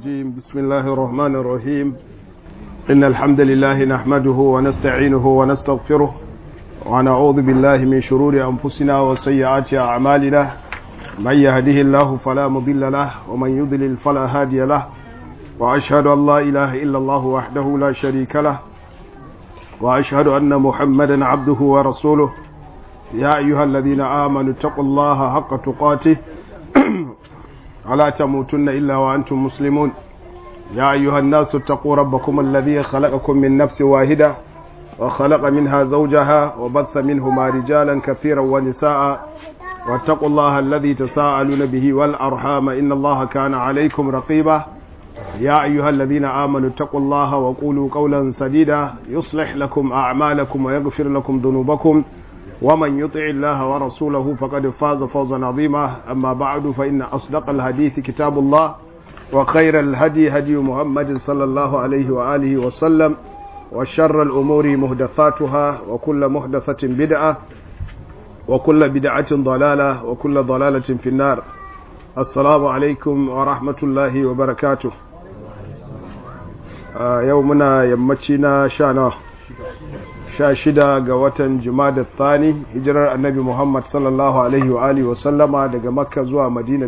الرجيم بسم الله الرحمن الرحيم إن الحمد لله نحمده ونستعينه ونستغفره ونعوذ بالله من شرور أنفسنا وسيئات أعمالنا من يهده الله فلا مضل له ومن يضلل فلا هادي له وأشهد أن لا إله إلا الله وحده لا شريك له وأشهد أن محمدا عبده ورسوله يا أيها الذين آمنوا اتقوا الله حق تقاته ولا تموتن إلا وأنتم مسلمون يا أيها الناس اتقوا ربكم الذي خلقكم من نفس واحدة وخلق منها زوجها وبث منهما رجالا كثيرا ونساء واتقوا الله الذي تساءلون به والأرحام إن الله كان عليكم رقيبا يا أيها الذين آمنوا اتقوا الله وقولوا قولا سديدا يصلح لكم أعمالكم ويغفر لكم ذنوبكم ومن يطع الله ورسوله فقد فاز فوزا عظيما أما بعد فإن أصدق الحديث كتاب الله وخير الهدي هدي محمد صلى الله عليه وآله وسلم وشر الأمور مهدثاتها وكل مهدثة بدعة وكل بدعة ضلالة وكل ضلالة في النار السلام عليكم ورحمة الله وبركاته آه يومنا يمتنا شانا sha shida ga watan jumada thani hijirar annabi muhammad sallallahu alaihi wa alihi wasallama daga makka zuwa madina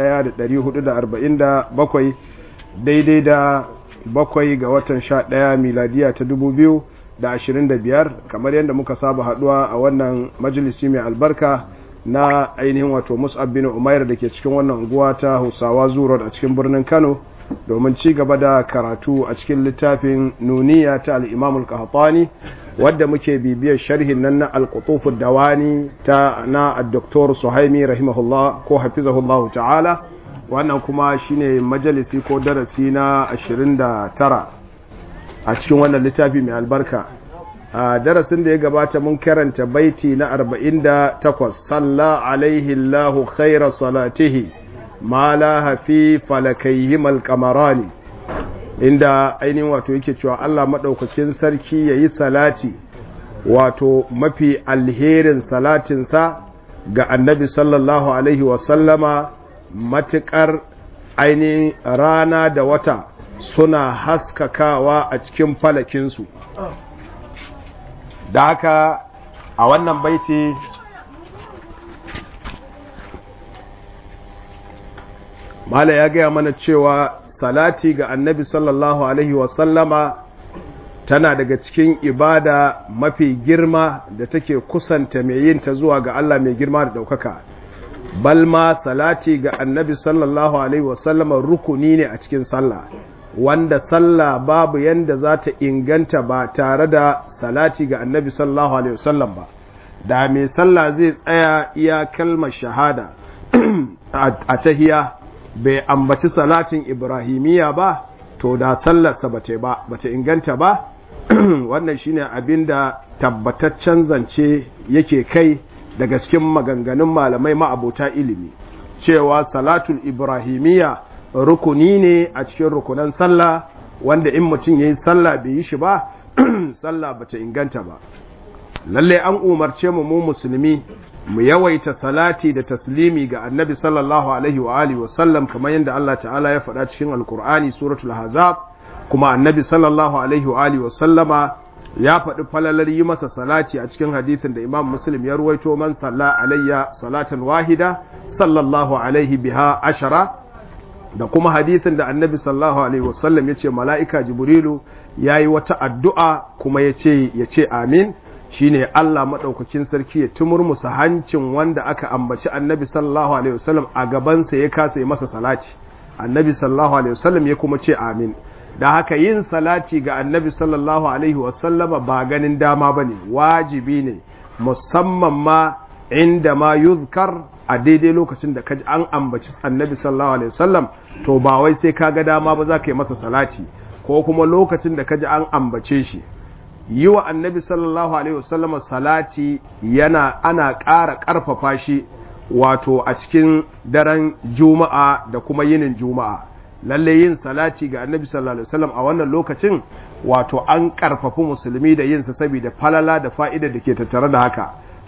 1447 daidai da bakwai ga watan sha ɗaya miladiya ta 2025 kamar yadda muka saba haduwa a wannan majalisi mai albarka na ainihin wato mus'ab bin umair da ke cikin wannan unguwa ta hausawa zuwa a cikin birnin kano domin ci gaba da karatu a cikin littafin nuniya ta al'imamul qahtani wadda muke bibiyar sharhin nan na alƙutufin dawani ta na Dr. Suhaimi rahimahullah ko hafizahullahu ta'ala wannan kuma shine majalisi ko darasi na 29 a cikin wannan littafi mai albarka a darasin da ya gabata mun karanta baiti na 48 salla alaihi Allahu khaira salatihi ma la hafi falakayhim alqamarani inda ainihin wato yake cewa Allah maɗaukakin sarki ya yi salati wato mafi alherin salatinsa ga annabi sallallahu alaihi wasallama matuƙar ainihin rana da wata suna haskakawa a cikin falakinsu da haka a wannan baiti mala ya gaya mana cewa salati ga annabi sallallahu alaihi wasallama tana daga cikin ibada mafi girma da take kusanta mai yin ta zuwa ga Allah mai girma da ɗaukaka balma salati ga annabi sallallahu alaihi wasallama rukuni ne a cikin sallah wanda sallah babu yanda za ta inganta ba tare da salati ga annabi sallallahu alaihi wasallam ba da mai sallah zai tsaya iya kalmar shahada a tahiya bai ambaci salatin ibrahimiya ba to da sallarsa bata ba bata inganta ba wannan shine abinda tabbataccen zance yake kai daga cikin maganganun malamai ma'abota ilimi cewa salatul ibrahimiya rukuni ne a cikin rukunan sallah wanda in mutum yayi sallah bai yi shi ba sallah bata inganta ba lalle an umarce mu mu musulmi mu yawaita salati da taslimi ga annabi sallallahu alaihi wa alihi wa sallam kamar yadda Allah ta'ala ya faɗa cikin alkur'ani suratul hazab kuma annabi sallallahu alaihi wa alihi wa sallama ya faɗi falalar yi masa salati a cikin hadithin da imam muslim ya ruwaito man salla alayya salatan wahida sallallahu alaihi biha ashara da kuma hadithin da annabi sallallahu alaihi wa sallam ya ce mala'ika jibrilu ya yi wata addu'a kuma ya ce amin shine Allah maɗaukakin sarki ya tumurmusa hancin wanda aka ambaci annabi sallallahu alaihi wasallam a gabansa ya kasa yi masa salati annabi sallallahu alaihi wasallam ya kuma ce amin da haka yin salati ga annabi sallallahu alaihi wasallama ba ganin dama ba ne wajibi ne musamman ma inda ma yuzkar a daidai lokacin da kaji an ambaci annabi sallallahu alaihi wasallam to ba wai sai ka ga dama ba za ka yi masa salati ko kuma lokacin da kaji an ambace shi yi wa annabi sallallahu alaihi wasallama salati yana ana ƙara ƙarfafa shi wato a cikin daren juma'a da kuma yinin juma'a lalle yin salati ga annabi sallallahu alaihi wasallam a wannan lokacin wato an ƙarfafi musulmi da yin sa saboda falala da fa'ida da ke tattare da haka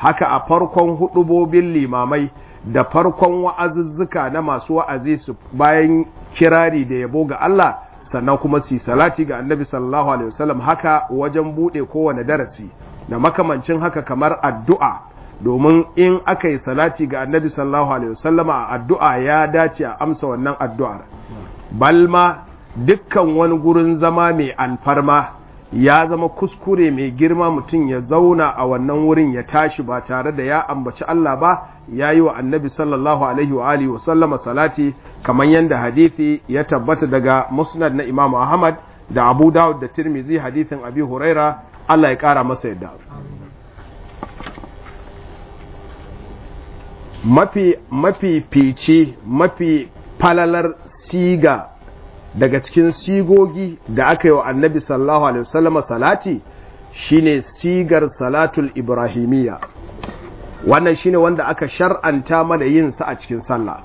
haka a farkon hudubobin limamai da farkon wa'azuzzuka na masu wa'azi su bayan kirari da yabo ga Allah sannan kuma su salati ga annabi sallallahu alaihi wasallam haka wajen bude kowane darasi da makamancin haka kamar addu'a domin in aka yi salati ga annabi sallallahu alaihi wasallam a addu'a ya dace a amsa wannan addu'ar balma dukkan wani gurin zama mai alfarma ya zama kuskure mai girma mutum ya zauna a wannan wurin ya tashi ba tare da ya ambaci Allah ba ya yi wa annabi sallallahu alaihi wa alihi wa sallama salati kamar yadda hadithi ya tabbata daga musnad na Imam Ahmad da Abu Dawud da Tirmizi hadithin Abi Huraira Allah ya kara masa yadda mafi mafi fice mafi falalar siga daga cikin sigogi da aka yi wa annabi sallallahu alaihi wasallama salati shine sigar salatul ibrahimiyya wannan shine wanda aka shar'anta mana yin sa a cikin sallah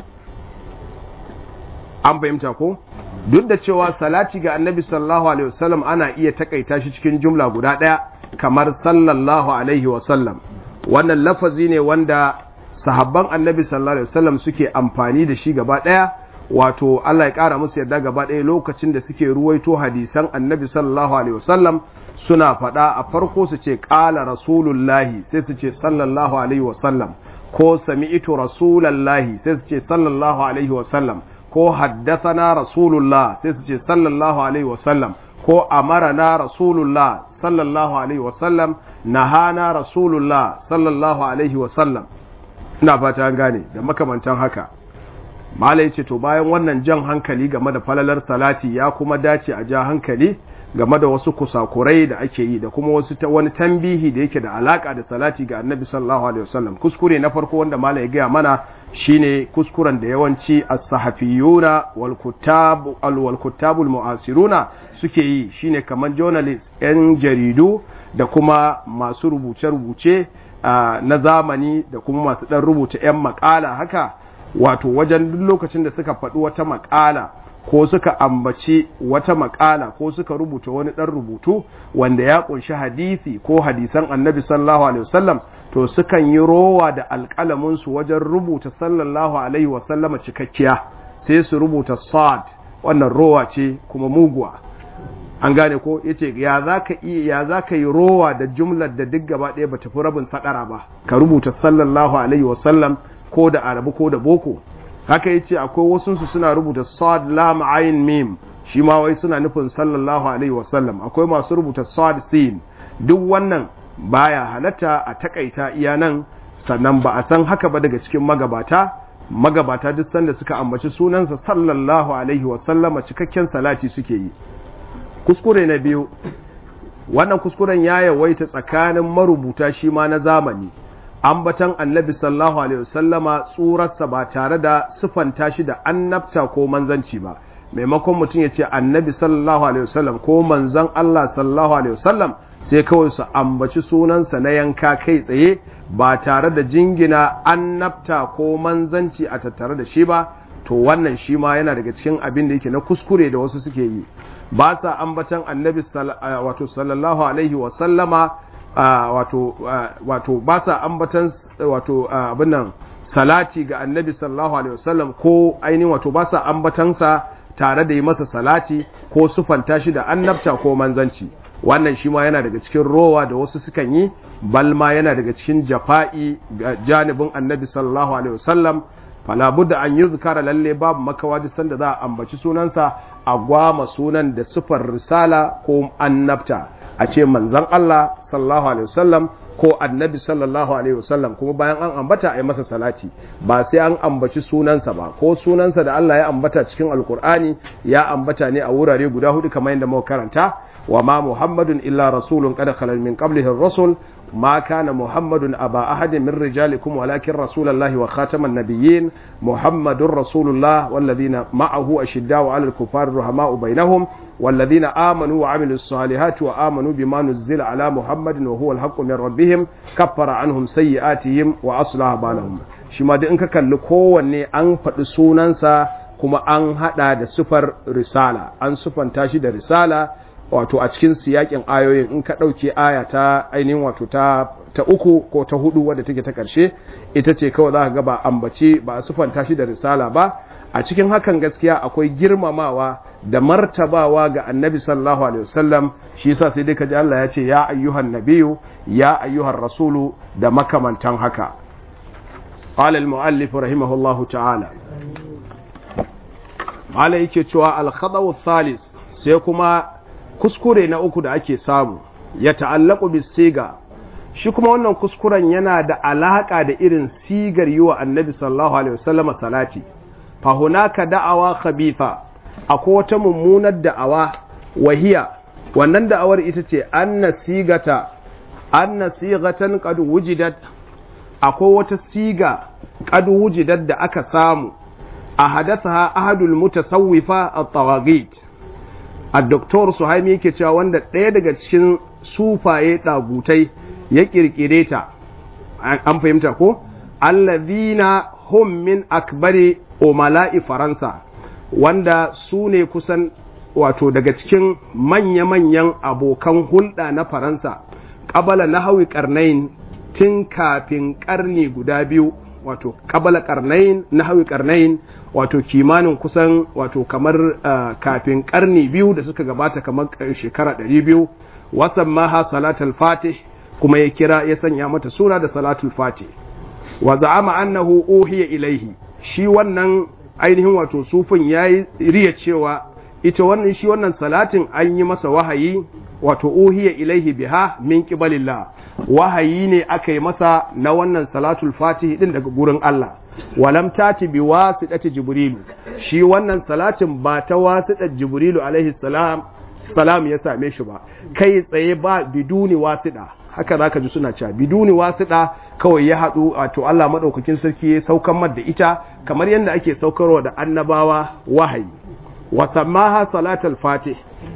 an fahimta ko duk da cewa salati ga annabi sallallahu alaihi wasallam ana iya takaita shi cikin jumla guda ɗaya kamar sallallahu alaihi wasallam wannan lafazi ne wanda sahabban annabi sallallahu alaihi wasallam suke amfani da shi gaba ɗaya wato Allah ya ƙara musu yadda gaba ɗaya lokacin da suke ruwaito hadisan annabi sallallahu alaihi wasallam suna faɗa a farko su ce ƙala rasulullahi sai su ce sallallahu alaihi wasallam ko sami'itu rasulallahi sai su ce sallallahu alaihi wasallam ko haddathana rasulullah sai su ce sallallahu alaihi wasallam ko amarana rasulullah sallallahu alaihi wasallam nahana rasulullah sallallahu alaihi wasallam ina fata an gane da makamantan haka mala ya ce to bayan wannan jan hankali game da falalar salati ya kuma dace a ja hankali game da wasu kusakurai da ake yi da kuma wasu wani tambihi da yake da alaka da salati ga annabi sallallahu alaihi wasallam kuskure na farko wanda mala ya gaya mana shine kuskuren da yawanci as-sahafiyuna wal kutab wal kutabul mu'asiruna suke yi shine kaman journalist yan jaridu da kuma masu rubuce-rubuce na zamani da kuma masu dan rubuta yan makala haka wato wajen duk lokacin da suka faɗi wata makala ko suka ambaci wata makala ko suka rubuta wani ɗan rubutu wanda ya ƙunshi hadisi ko hadisan annabi sallallahu alaihi wasallam to sukan yi rowa da alƙalaminsu wajen rubuta sallallahu alaihi wasallama cikakkiya sai su rubuta sad wannan rowa ce kuma muguwa an gane ko yace ya zaka iya ya zaka yi rowa da jumlar da duk gaba ɗaya bata fi rabin sadara ba ka rubuta sallallahu alaihi wasallam ko da arabu ko da boko haka yace akwai wasu su suna rubuta sad lam ayin mim shi ma wai suna nufin sallallahu alaihi wasallam akwai masu rubuta sad sin duk wannan baya halatta a takaita iya nan sannan ba a san haka ba daga cikin magabata magabata duk sanda suka ambaci sunansa sallallahu alaihi wasallama cikakken salati suke yi kuskure na biyu wannan kuskuren ya yawaita tsakanin marubuta shi ma na zamani ambatan annabi sallallahu alaihi wasallama tsurarsa ba tare da sifanta shi da annabta ko manzanci ba maimakon mutum ya ce annabi sallallahu alaihi wasallam ko manzan Allah sallallahu alaihi wasallam sai kawai su ambaci sunansa na yanka kai tsaye ba tare da jingina annabta ko manzanci a tattare da shi ba to wannan shi ma yana daga cikin abin da yake na kuskure da wasu suke yi ba sa ambatan annabi wato sallallahu alaihi wasallama wato ba sa ambatan wato abin nan salati ga annabi sallallahu alaihi wasallam ko ainihin wato ba sa ambatansa tare da yi masa salati ko sufanta shi da annabta ko manzanci wannan shi ma yana daga cikin rowa da wasu sukan yi balma yana daga cikin jafa'i ga janibin annabi sallallahu alaihi wasallam fala budda an yi zukara lalle babu makawa duk sanda za a ambaci sunansa a gwama sunan da sifar risala ko annabta a ce manzan Allah sallallahu alaihi wasallam ko annabi sallallahu alaihi wasallam kuma bayan an ambata a yi masa salati ba sai an ambaci sunansa ba ko sunansa da Allah ya ambata cikin alkur'ani ya ambata ne a wurare guda hudu kamar yadda muka karanta wa ma muhammadun illa rasulun qad khalal min qablihi ar-rusul ما كان محمد أبا أحد من رجالكم ولكن رسول الله وخاتم النبيين محمد رسول الله والذين معه أشداء على الكفار رحماء بينهم والذين آمنوا وعملوا الصالحات وآمنوا بما نزل على محمد وهو الحق من ربهم كفر عنهم سيئاتهم وأصلح بالهم شما دي انك كان لكواني أن فدسونانسا kuma an hada da sufar risala an sufanta shi da risala wato a cikin siyakin ayoyin in ka ɗauke aya ta ainihin wato ta ta uku ko ta hudu wadda take ta ƙarshe ita ce kawai za ka ga ba ambace ba a sufanta shi da risala ba a cikin hakan gaskiya akwai girmamawa da martabawa ga annabi sallallahu alaihi wasallam shi yasa sai dai ka ji Allah ya ce ya ayyuhan nabiyyu ya ayyuhan rasulu da makamantan haka قال المؤلف رحمه الله تعالى malai yake cewa alkhadawu thalis sai kuma kuskure na uku da ake samu ya ta'allaku bis siga shi kuma wannan kuskuren yana da alaka da irin sigar yi wa annabi sallallahu alaihi wasallam salati fa hunaka da'awa khabitha akwai wata mummunar da'awa wahiya wannan da'awar ita ce anna sigata anna sigatan qad wujidat akwai wata siga qad wujidat da aka samu a hadatha ahadul mutasawwifa at-tawaghit ad-doktor Suhaimi yake cewa wanda ɗaya daga cikin sufaye ɗagutai ya kirkire ta an fahimta ko allazina hum min akbari umala'i faransa wanda su ne kusan wato daga cikin manya-manyan abokan hulɗa na faransa ƙabala na hawi ƙarnain tun kafin ƙarni guda biyu wato ƙabala ƙarnain na hawi ƙarnain wato kimanin kusan wato kamar uh, kafin ƙarni biyu da suka gabata kamar shekara ɗari biyu wasan maha salatul fatih kuma ya kira ya sanya mata suna da salatul fatih wa za'ama annahu uhiya ilaihi shi wannan ainihin wato sufin yayi riya cewa ita wannan shi wannan salatin an yi masa wahayi wato uhiya ilaihi biha min qibalillah wahayi ne aka yi masa na wannan salatul fatih din daga gurin Allah walam tati bi wasitati jibrilu shi wannan salatin ba ta wasitar jibrilu alaihi salam salam ya same shi ba kai tsaye ba biduni wasida haka zaka ji suna cewa biduni wasida kawai ya haɗu wato Allah madaukakin sarki ya saukan mar da ita kamar yadda ake saukarwa da annabawa wahayi wa sammaha salatul fatih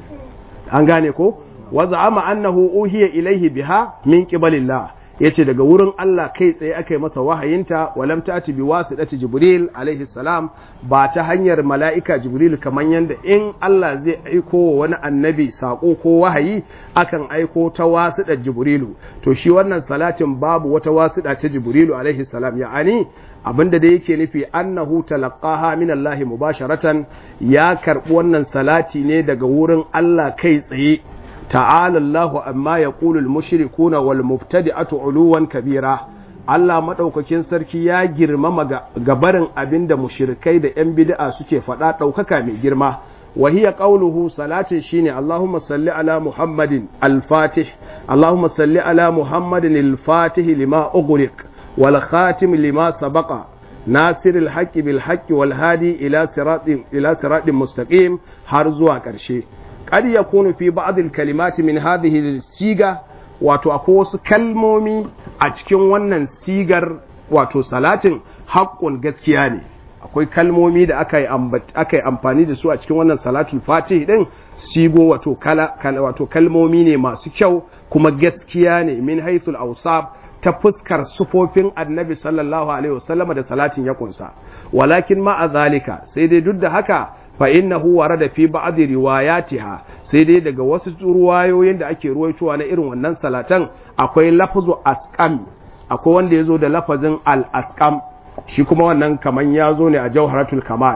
an gane ko wa za'ama annahu uhiya ilaihi biha min qibalillah yace daga wurin Allah kai tsaye aka yi masa wahayinta walam ta'ti bi wasidati jibril alaihi salam ba ta hanyar mala'ika jibril kamar yanda in Allah zai aiko wa wani annabi sako ko wahayi akan aiko ta wasidar jibrilu to shi wannan salatin babu wata wasida ta jibrilu alaihi salam ya'ani abinda da yake nufi annahu talaqaha min Allah mubasharatan ya karbi wannan salati ne daga wurin Allah kai tsaye ta'ala Allahu amma yaqulu al-mushrikuna wal mubtadi'atu uluwan kabira Allah madaukakin sarki ya girmama gabarin abinda mushrikai da yan bid'a suke faɗa ɗaukaka mai girma wa hiya qawluhu salatin shine Allahumma salli ala Muhammadin al-Fatih Allahumma salli ala Muhammadin al-Fatih lima ughliq wal khatim lima sabaqa ناصر الحق بالحق والهادي إلى صراط إلى صراط مستقيم har zuwa ƙarshe قد يكون في بعض الكلمات من هذه السيغة wato akwai wasu kalmomi a cikin wannan sigar wato salatin haƙƙun gaskiya ne akwai kalmomi da aka yi amfani da su a cikin wannan salatul fatih din sigo wato kala, wato kalmomi ne masu kyau kuma gaskiya ne min haithul awsab ta fuskar sufofin annabi sallallahu alaihi wasallam da salatin ya kunsa walakin ma'a zalika sai dai duk da haka fa innahu warada fi ba'd riwayatiha sai dai daga wasu ruwayoyin da ake ruwaitowa na irin wannan salatan akwai lafzu asqam akwai wanda yazo da lafazin al asqam shi kuma wannan kaman yazo ne a jawharatul kamal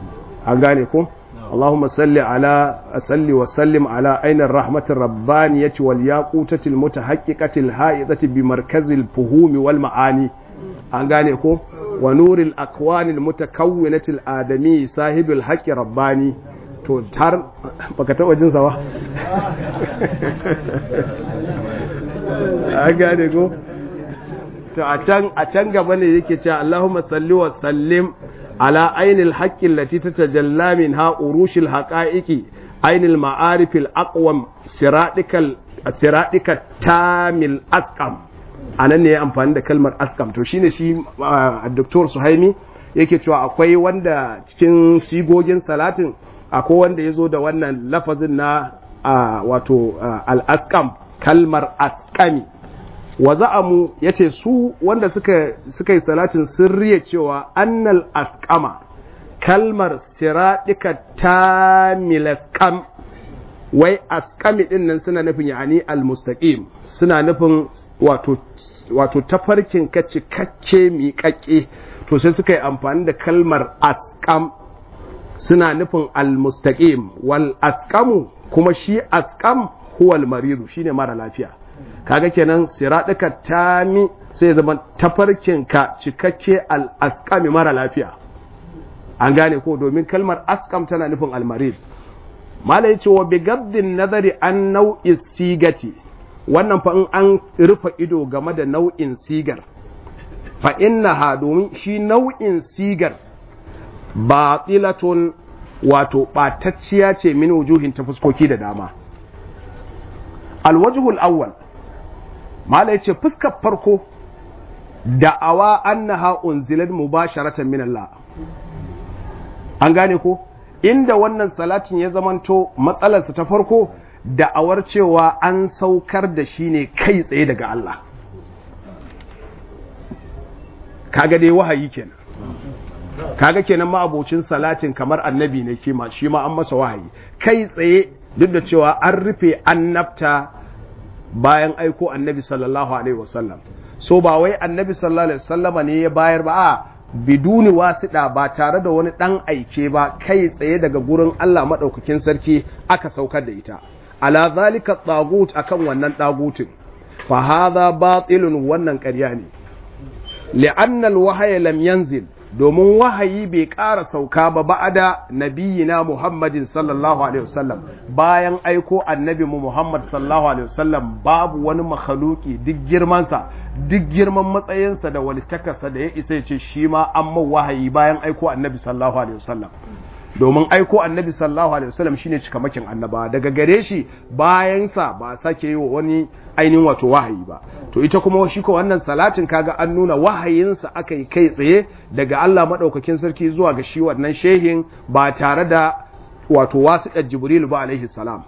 an gane ko اللهم صل على صل وسلم على عين الرحمة الربانية والياقوتة المتحققة الهائطة بمركز الفهوم والمعاني أنغانيكو ونور الأكوان المتكونة الآدمي صاحب الحق رباني to har baka taba jin sa ba a gane ko to a can a can gaba ne yake cewa Allahumma salli wa sallim على عين الحق التي تتجلى منها أروش الحقائق عين المعارف الأقوم سرادك سرادك التام الأسقم أنا ne amfani da kalmar askam to shine shi Dr. Suhaimi yake cewa akwai wanda cikin sigogin salatin akwai wanda ya zo da wannan lafazin na wato al-askam kalmar askami wa za'amu ya ce su wanda suka, suka yi salatin sirriya cewa annal askama kalmar siraɗika ta milaskam wai askami din nan suna nufin yani almustaqim suna nufin wato wato tafarkin ka cikakke miƙaƙƙe to sai suka yi amfani da kalmar askam suna nufin almustaqim wal askamu kuma shi askam huwal maridu shine mara lafiya kaga kenan siraɗuka tami sai zama tafarkin ka cikakke al askami mara lafiya an gane ko domin kalmar askam tana nufin almarid mala yace wa bigaddin nazari an nau'in sigati wannan fa in an rufe ido game da nau'in sigar fa innaha domin shi nau'in sigar batilatun wato ɓatacciya ce min wujuhin ta fuskoki da dama alwajhul awwal mala yace fuskar farko da'awa annaha unzilat mubasharatan min Allah an gane ko inda wannan salatin ya zamanto matsalarsa ta farko da'awar cewa an saukar da shi ne kai tsaye daga Allah kaga dai wahayi kenan kaga kenan ma abocin salatin kamar annabi ne kima shi ma an masa wahayi kai tsaye duk da cewa an rufe annabta bayan aiko annabi sallallahu alaihi wasallam so ba wai annabi sallallahu alaihi wasallama ne ya bayar ba a biduni wasiɗa ba tare da wani ɗan aike ba kai tsaye daga gurin Allah maɗaukakin sarki aka saukar da ita ala zalika tsagut akan wannan ɗagutin fa hadha batilun wannan ƙarya ne li'annal wahaya lam yanzil domin wahayi bai ƙara sauka ba ba'ada nabiyina Muhammadin sallallahu alaihi wasallam bayan aiko annabi mu Muhammad sallallahu alaihi wasallam babu wani makhaluki duk girmansa duk girman matsayinsa da walittakarsa da ya isa ya ce shi ma an man wahayi bayan aiko annabi sallallahu alaihi wasallam domin aiko annabi sallallahu alaihi wasallam shine cikamakin annaba daga gare shi bayansa ba sake yi wa wani ainihin wato wahayi ba to ita kuma shi ko wannan salatin kaga an nuna wahayinsa aka yi kai tsaye daga Allah madaukakin sarki zuwa ga shi wannan shehin ba tare da wato wasiƙar jibril ba alaihi salam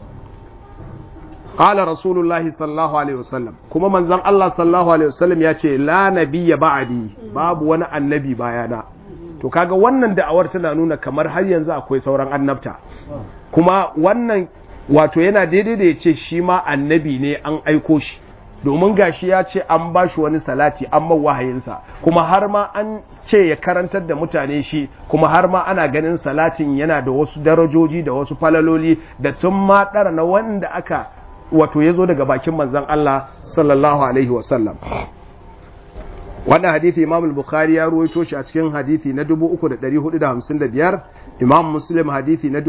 qala rasulullahi sallallahu alaihi wasallam kuma manzon Allah sallallahu alaihi wasallam ya ce la nabiyya ba'di babu wani annabi bayana to kaga wannan da'awar tana nuna kamar har yanzu akwai sauran annabta kuma wannan wato yana daidai da ya ce shi ma annabi ne an aiko shi domin gashi ya ce an ba shi wani salati an man wahayinsa kuma har ma an ce ya karantar da mutane shi kuma har ma ana ganin salatin yana da wasu darajoji da wasu falaloli da sun ma ɗara na wanda aka wato ya zo daga bakin manzan Allah sallallahu alaihi wasallam wannan hadithi imam al-bukhari ya ruwaito shi a cikin hadithi na 3455 imam muslim hadithi na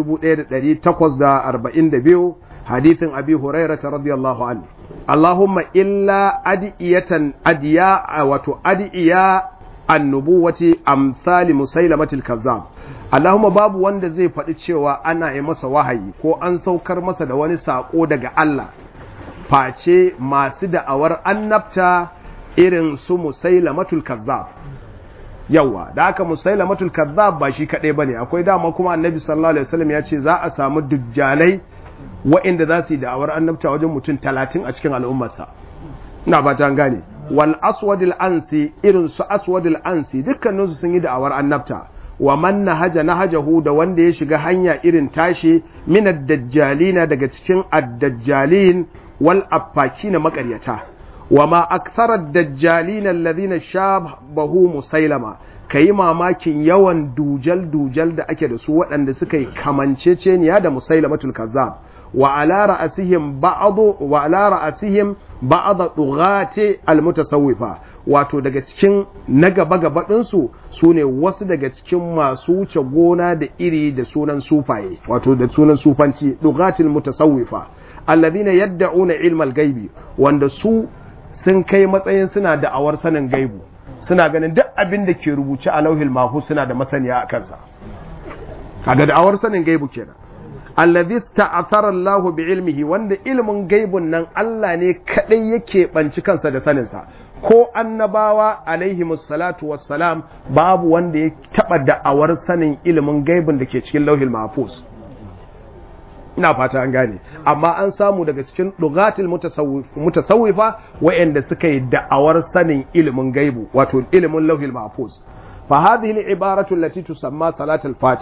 1842 hadithin abi hurairah radiyallahu anhu allahumma illa adiyatan adiya wato adiya annubuwati amsali musailamatil kazzab Allahumma babu wanda zai faɗi cewa ana yi masa wahayi ko an saukar masa da wani saƙo daga Allah face masu da'awar annabta irin su musailamatul kazzab yawa da aka musailamatul kazzab ba shi kaɗai bane akwai dama kuma annabi sallallahu alaihi wasallam ya ce za a samu dujjalai wa'inda za su yi da'awar annabta wajen mutum talatin a cikin al'ummarsa ina ba ta gane wal aswadil ansi irin su aswadil ansi dukkaninsu sun yi da'awar annabta wa man nahaja nahajahu da wanda ya shiga hanya irin tashi min ad-dajjalina daga cikin ad-dajjalin wal affakina makaryata wa ma akthara ad-dajjalina alladhina shabahu musailama kayi mamakin yawan dujal dujal da ake da su waɗanda suka yi kamanceceniya da musailamatul kazzab wa ala ra'asihim ba'd wa ala ra'asihim ba'd dughati almutasawwifa wato daga cikin na gaba gaba din su sune wasu daga cikin masu wuce gona da iri da sunan sufaye wato da sunan sufanci dughatil mutasawwifa alladhina yad'una ilmal gaibi wanda su sun kai matsayin suna da'awar sanin gaibu suna ganin duk abin da ke rubuce a lauhil mahfuz suna da masaniya a kansa kaga da'awar sanin gaibu kenan allazi ta'athara Allahu bi ilmihi wanda ilmin gaibun nan Allah ne kadai yake banci kansa da sanin sa ko annabawa alaihi musallatu wassalam babu wanda ya taba da'awar sanin ilmin gaibun da ke cikin lauhil mahfuz ina fata an gane amma an samu daga cikin dugatil mutasawwifa wa'anda suka yi da'awar sanin ilimin gaibu wato ilimin lauhil mahfuz fa hadhihi al-ibaratu allati tusamma salatul fatih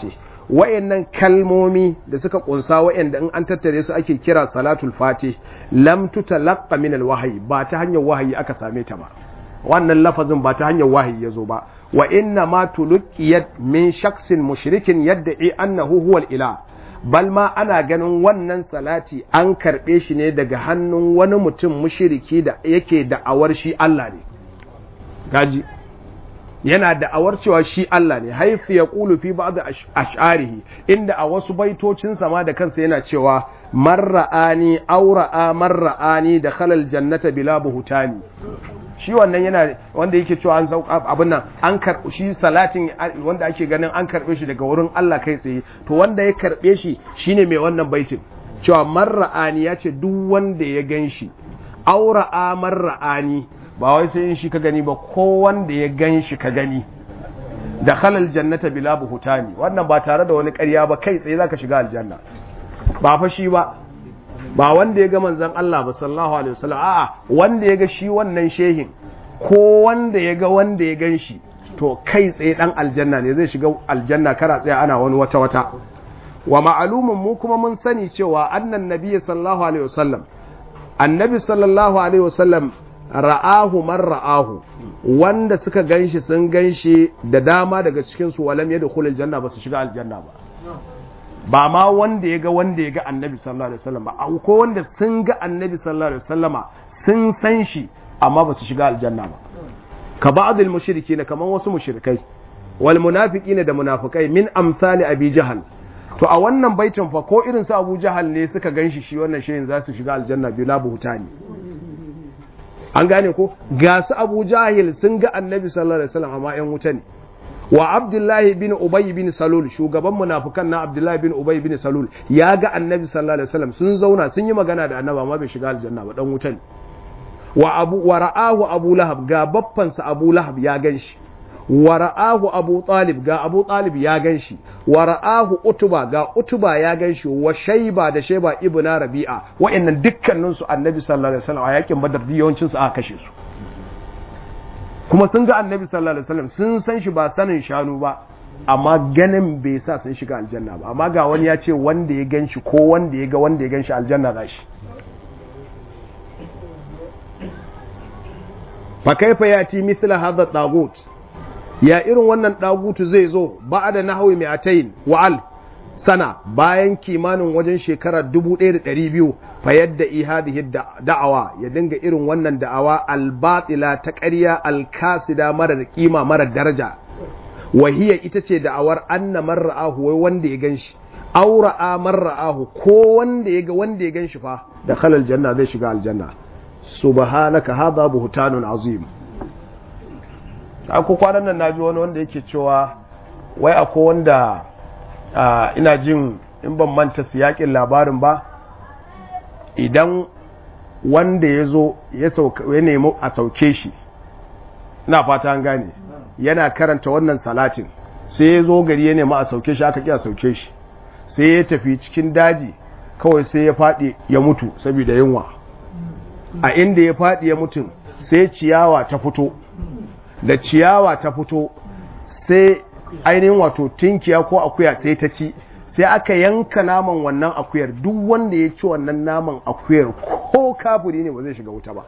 wayannan kalmomi da suka kunsa wayanda in an tattare su ake kira salatul fatih lam tutalaqqa min alwahyi ba ta hanyar wahayi aka same ta ba wannan lafazin ba ta hanyar wahayi yazo ba wa inna ma tuluqiyat min shaksin mushrikin yad'i annahu huwa ilah bal ma ana ganin wannan salati an karbe shi ne daga hannun wani mutum mushriki da yake da'awar shi Allah ne gaji yana da'awar cewa shi Allah ne haifu ya ƙulu fi ba da ash'arihi inda a wasu baitocin sama da kansa yana cewa marra'ani aura'a marra'ani da khalal jannata bila buhutani shi wannan yana wanda yake cewa an sauka abin nan an karɓi shi salatin wanda ake ganin an karɓe shi daga wurin Allah kai tsaye to wanda ya karɓe shi shine mai wannan baitin cewa marra'ani ya ce duk wanda ya gan shi aura'a marra'ani ba wai sai in shi ka gani ba ko wanda ya gan shi ka gani da halal jannata bila buhutani wannan ba tare da wani ƙarya ba kai tsaye zaka shiga aljanna ba fa shi ba ba wanda ya ga manzon Allah ba sallallahu alaihi wasallam a'a wanda ya ga shi wannan shehin ko wanda ya ga wanda ya gan shi to kai tsaye dan aljanna ne zai shiga aljanna kara tsaye ana wani wata wata wa ma'alumun mu kuma mun sani cewa annan nabiyyi sallallahu alaihi wasallam annabi sallallahu alaihi wasallam ra'ahu man ra'ahu wanda suka ganshi sun ganshi da dama daga cikin su walam yadkhul aljanna ba su shiga aljanna ba ba ma wanda ya ga wanda ya ga annabi sallallahu alaihi wasallam ba ko wanda sun ga annabi sallallahu alaihi wasallama sun san shi amma ba su shiga aljanna ba ka ba'dil mushrikin kaman wasu mushrikai wal munafiqin da munafikai min amsali abi jahal to a wannan baitin fa ko irin su abu jahal ne suka ganshi shi wannan shehin za su shiga aljanna bila buhutani an gane ko ga su abu jahil sun ga annabi sallallahu alaihi wasallam amma yan wuta ne wa abdullahi bin ubay bin salul shugaban munafikan na abdullahi bin ubay bin salul ya ga annabi sallallahu alaihi wasallam sun zauna sun yi magana da annabi amma bai shiga aljanna ba dan wuta ne wa abu wa ra'ahu abu lahab ga baffansa abu lahab ya ganshi wa ra'ahu abu talib ga abu talib ya ganshi wa ra'ahu utuba ga utuba ya ganshi wa shayba da shayba ibnu rabi'a wa'annan dukkanin su annabi sallallahu alaihi wasallam a yakin badar yawancin su aka kashe su kuma sun ga annabi sallallahu alaihi wasallam sun san shi ba sanin shanu ba amma ganin bai sa sun shiga aljanna ba amma ga wani ya ce wanda ya ganshi ko wanda ya ga wanda ya ganshi aljanna za shi fa kaifa yati mithla hadha tagut ya irin wannan dagutu zai zo ba'da nahwi mi'atayn wa al sana bayan kimanin wajen shekara 1200 fa yadda ihadihi da'awa ya dinga irin wannan da'awa albatila ta ƙarya alkasida marar kima marar daraja wahiya ita ce da'awar anna marra'ahu wai wanda ya ganshi aura'a marra'ahu ko wanda ya ga wanda ya ganshi fa da khalal janna zai shiga aljanna subhanaka hadha buhtanun azim ko kwanan nan naji wani wanda yake cewa wai akwai wanda ina jin in ban manta siyakin labarin ba idan wanda ya zo ya nemi a sauke shi na fata an gane yana karanta wannan salatin sai ya zo gari ya nemi a sauke shi aka ƙi a sauke shi sai ya tafi cikin daji kawai sai ya faɗi ya mutu saboda yunwa a inda ya faɗi ya mutum sai ciyawa ta fito da ciyawa ta fito sai ainihin wato tinkiya ko akuya sai ta ci sai aka yanka naman wannan akuyar duk wanda ya ci wannan naman akuyar ko kafiri ne ba zai shiga wuta ba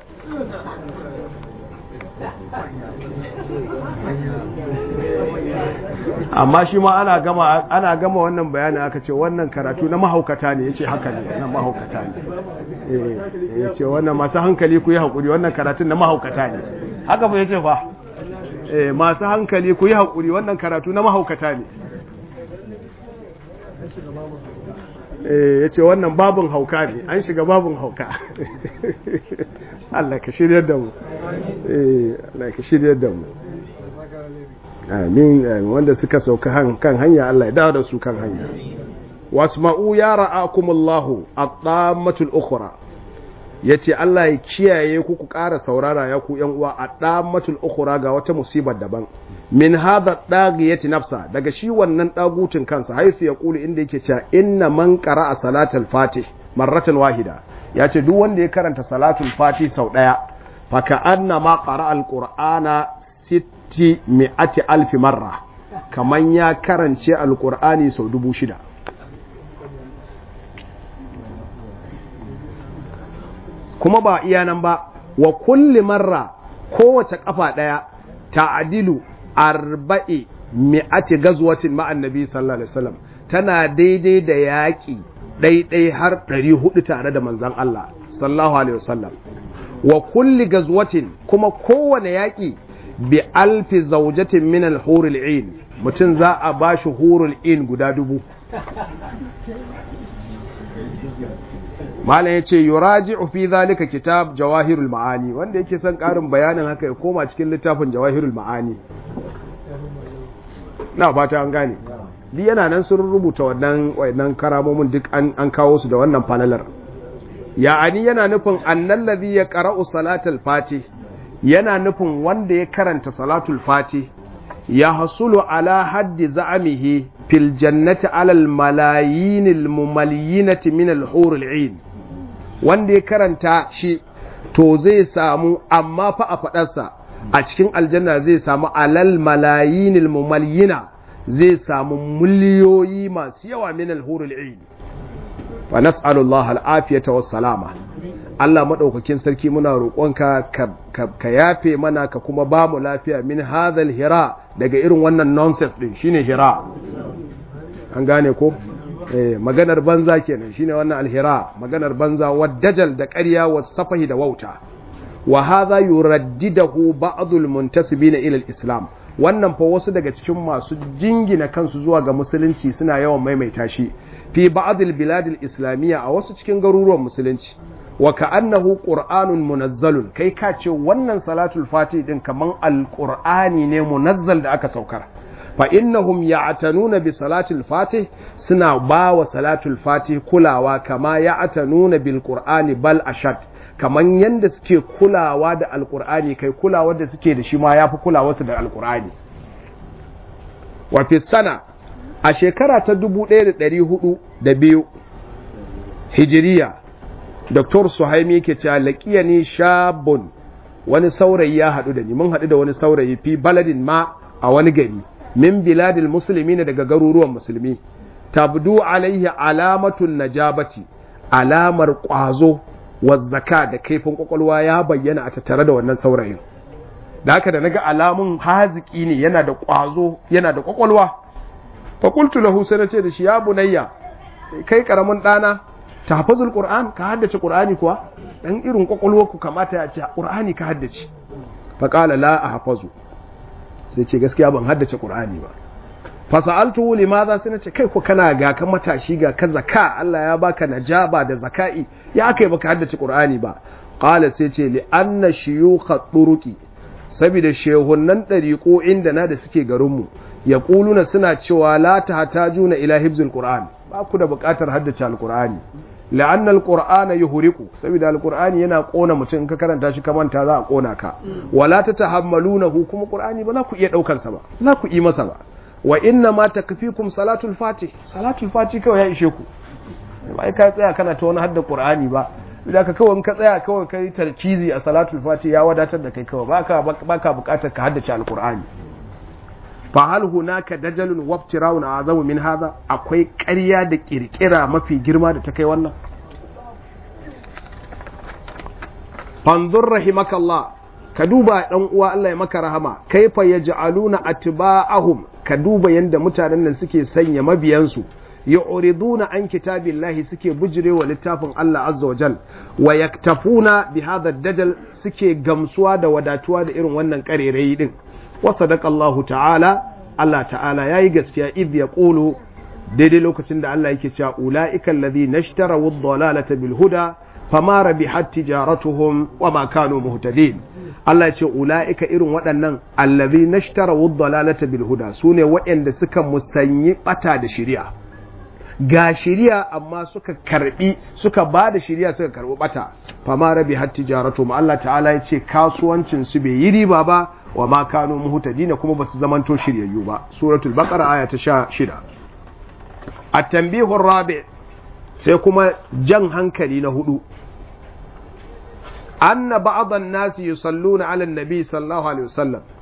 amma shi ma ana gama ana gama wannan bayani aka ce wannan karatu na mahaukata ne yace haka ne na mahaukata ne eh yace wannan masu hankali ku yi hakuri wannan karatun na mahaukata ne haka ba yace fa eh masu hankali ku yi hakuri wannan karatu na mahaukata ne eh yace wannan babun hauka ne an shiga babun hauka Allah ka shiryar da mu eh Allah ka shiryar da mu amin wanda suka sauka kan hanya Allah ya dawo da su kan hanya wasma'u ya ra'akumullahu at-tammatul ukhra yace Allah ya kiyaye ku ku ƙara saurara ya ku yan uwa at-tammatul ukhra ga wata musibar daban min hadha dagiyati nafsa daga shi wannan dagutun kansa haifu ya kulu inda yake cewa inna man qara'a salatul fatih marratan wahida yace duk wanda ya karanta salatul fatih sau daya fa ka anna ma qara'a al-qur'ana sitti mi'ati alfi marra kaman ya karance alkur'ani sau dubu shida kuma ba iya nan ba wa kulli marra kowace kafa daya ta'adilu arba'i mi'ati gazwatin ma'an nabi sallallahu alaihi wasallam tana daidai da yaƙi ɗaiɗai har ɗari hudu tare da manzan Allah sallallahu alaihi wasallam wa kulli gazwatin kuma kowane yaƙi bi alfi zaujatin min al-hurul in mutum za a bashi hurul in guda dubu malam yace yuraji'u fi zalika kitab jawahirul ma'ani wanda yake son ƙarin bayanin haka ya koma cikin littafin jawahirul ma'ani na fata an gane duk yana nan sun rubuta wannan wannan karamomin duk an kawo su da wannan fanalar ya'ani yana nufin annal ladhi yaqra'u salatul fati yana nufin wanda ya karanta salatul fati ya hasulu ala haddi za'amihi fil jannati alal malayinil mumalyinati min al hurul 'ain wanda ya karanta shi to zai samu amma fa a fadarsa a cikin aljanna zai samu alal malayinil mumalyina zai samu miliyoyi masu yawa min al-hurul 'ain wa nas'alullah al-afiyata was salama Allah madaukakin sarki muna roƙonka ka yafe mana ka kuma ba mu lafiya min hadhal hira daga irin wannan nonsense din shine hira an gane ko eh maganar banza kenan shine wannan alhira maganar banza wadajal da ƙarya was safahi da wauta wa hadha yuraddidahu ba'dul muntasibina ila al-islam wannan fa wasu daga cikin masu jingina kansu zuwa ga musulunci suna yawan maimaita shi fi ba'dil biladil islamiyya a wasu cikin garuruwan musulunci wa ka'annahu qur'anun munazzalun kai ka ce wannan salatul fati din kaman alqur'ani ne munazzal da aka saukar fa innahum ya'tanuna bi salatul fatih suna ba wa salatul fatih kulawa kama ya'tanuna bil qur'ani bal ashad kaman yanda suke kulawa da alqur'ani kai kulawa da suke da shi ma yafi kulawa su da alqur'ani wa fi sana a shekara ta 1402 hijiriya Dr. Suhaimi yake cewa laqiyani shabun wani saurayi ya haɗu da ni mun haɗu da wani saurayi fi baladin ma a wani gari min biladil musulmi ne daga garuruwan musulmi tabdu alaihi alamatun najabati alamar ƙwazo wa zaka da kaifin kwakwalwa ya bayyana a tattare da wannan saurayin da haka da naga alamun haziki ne yana da ƙwazo yana da kwakwalwa fa qultu lahu sai nace da shi ya bunayya kai karamin ɗana tahfazul qur'an ka haddace qur'ani kuwa dan irin kwakwalwar ku kamata ya ce qur'ani ka haddace fa qala la ahfazu sai ce gaskiya ban haddace qur'ani ba fa sa'altu limadha sai nace kai ko kana ga ka matashi ga ka zaka Allah ya baka najaba da zaka'i ya kai baka haddace qur'ani ba qala sai ce li anna shuyukha turuqi saboda shehunnan dariqo inda na da suke garin mu yaquluna suna cewa la tahtajuna ila hibzul qur'an ba ku da buƙatar haddace alqur'ani la'anna alqur'ana yuhriqu saboda alqur'ani yana kona mutum in ka karanta shi ka manta za a kona ka wala tatahammalunahu kuma qur'ani ba za ku iya daukar sa ba za ku yi masa ba wa inna ma takfikum salatul fatih salatul fatih kawai ya ishe ku ba ka tsaya kana ta wani hadda qur'ani ba idan ka kawai ka tsaya kawai kai tarkizi a salatul fatih ya wadatar da kai kawai baka baka bukatar ka haddace alqur'ani fa hal hunaka dajalun wabtirawun azamu min hadha akwai ƙarya da kirkira mafi girma da ta kai wannan fanzur rahimakallah ka duba dan uwa Allah ya maka rahama kaifa yaj'aluna atba'ahum ka duba yanda mutanen nan suke sanya mabiyansu yu'riduna an kitabillahi suke bujirewa littafin Allah azza wa jal wa yaktafuna bi hadha dajal suke gamsuwa da wadatuwa da irin wannan karerayi din wa sadaqallahu ta'ala Allah ta'ala yayi gaskiya idh yaqulu daidai lokacin da Allah yake cewa ulaika alladhina ishtaraw ad-dalalata bil huda fama rabihat tijaratuhum wa ma kanu muhtadin Allah ya ce ulaika irin waɗannan alladhina ishtaraw ad-dalalata bil huda sune waɗanda suka musanyi bata da shari'a ga shari'a amma suka karbi suka ba da shari'a suka karbi bata fama rabihat tijaratuhum Allah ta'ala ya ce kasuwancin su bai yi riba ba wa ma kanu muhtadina kuma basu zamanto shiryayyu ba suratul baqara aya ta 16 at-tanbihu rabi sai kuma jan hankali na hudu anna ba'd an-nas yusalluna 'ala an-nabi sallallahu alaihi wasallam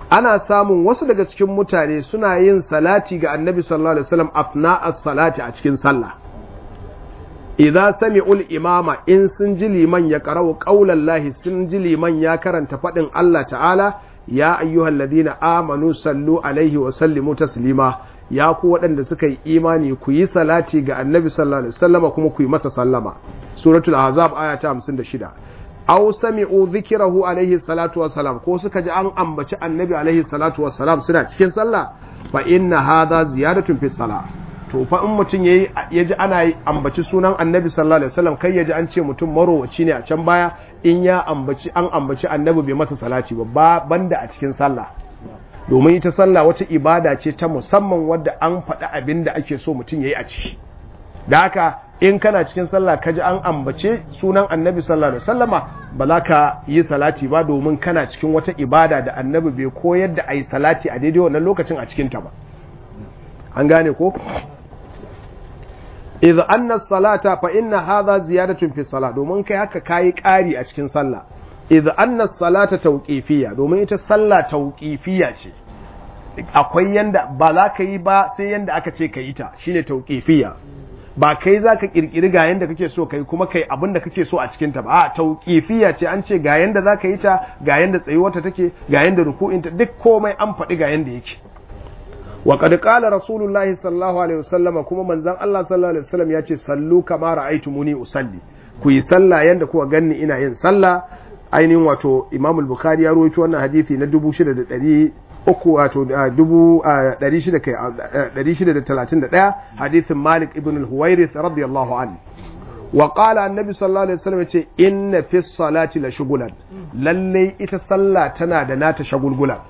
ana samun wasu daga cikin mutane suna yin salati ga annabi sallallahu alaihi wasallam afna as-salati a cikin sallah idza sami'ul imama in sun ji liman ya qara'u qaulallahi sun ji liman ya karanta fadin Allah ta'ala ya ayyuhal ladina amanu sallu alaihi wa sallimu taslima ya ku waɗanda suka yi imani ku yi salati ga annabi sallallahu alaihi wasallama kuma ku yi masa sallama suratul ahzab aya ta 56 aw sami'u dhikrahu alaihi salatu wassalam ko suka ji an ambaci annabi alaihi salatu wassalam suna cikin sallah fa inna hadha ziyadatun fi salah to fa in mutum yayi yaji ana ambaci sunan annabi sallallahu alaihi wasallam kai yaji an ce mutum marowaci ne a can baya in ya ambaci an ambaci annabi bai masa salati ba banda a cikin sallah domin ita sallah wata ibada ce ta musamman wadda an faɗi abin da ake so mutum yayi a ciki da haka in kana cikin sallah ka ji an ambace sunan annabi sallallahu alaihi wasallama ba za ka yi salati ba domin kana cikin wata ibada da annabi bai koyar da ayi salati a daidai wannan lokacin a cikin ta ba an gane ko idza anna salata fa inna hadha ziyadatun fi salat domin kai haka kayi ƙari a cikin sallah idza anna salata tawqifiyya domin ita sallah tawqifiyya ce akwai yanda ba za ka yi ba sai yanda aka ce ka yi ta shine tawqifiyya ba kai za ka kirkiri ga yanda kake so kai kuma kai abin da kake so a cikin ta ba a tauqifiyya ce an ce ga yanda za ka yi ta ga yanda tsayuwarta take ga yanda ruku'inta duk komai an faɗi ga yanda yake wa qad qala rasulullahi sallallahu alaihi wasallam kuma manzon Allah sallallahu alaihi wasallam ya ce sallu kama ra'aytumuni usalli ku yi sallah yanda kuka ganni ina yin sallah ainihin wato Imam al-Bukhari ya rawaito wannan hadisi na 6300 uku wato dubu ɗari shida kai ɗari shida da talatin da ɗaya hadithin Malik ibn al-Huwairith radiyallahu anhu wa qala annabi sallallahu alaihi wasallam yace inna fi salati la shugulan lalle ita sallah tana da nata shagulgula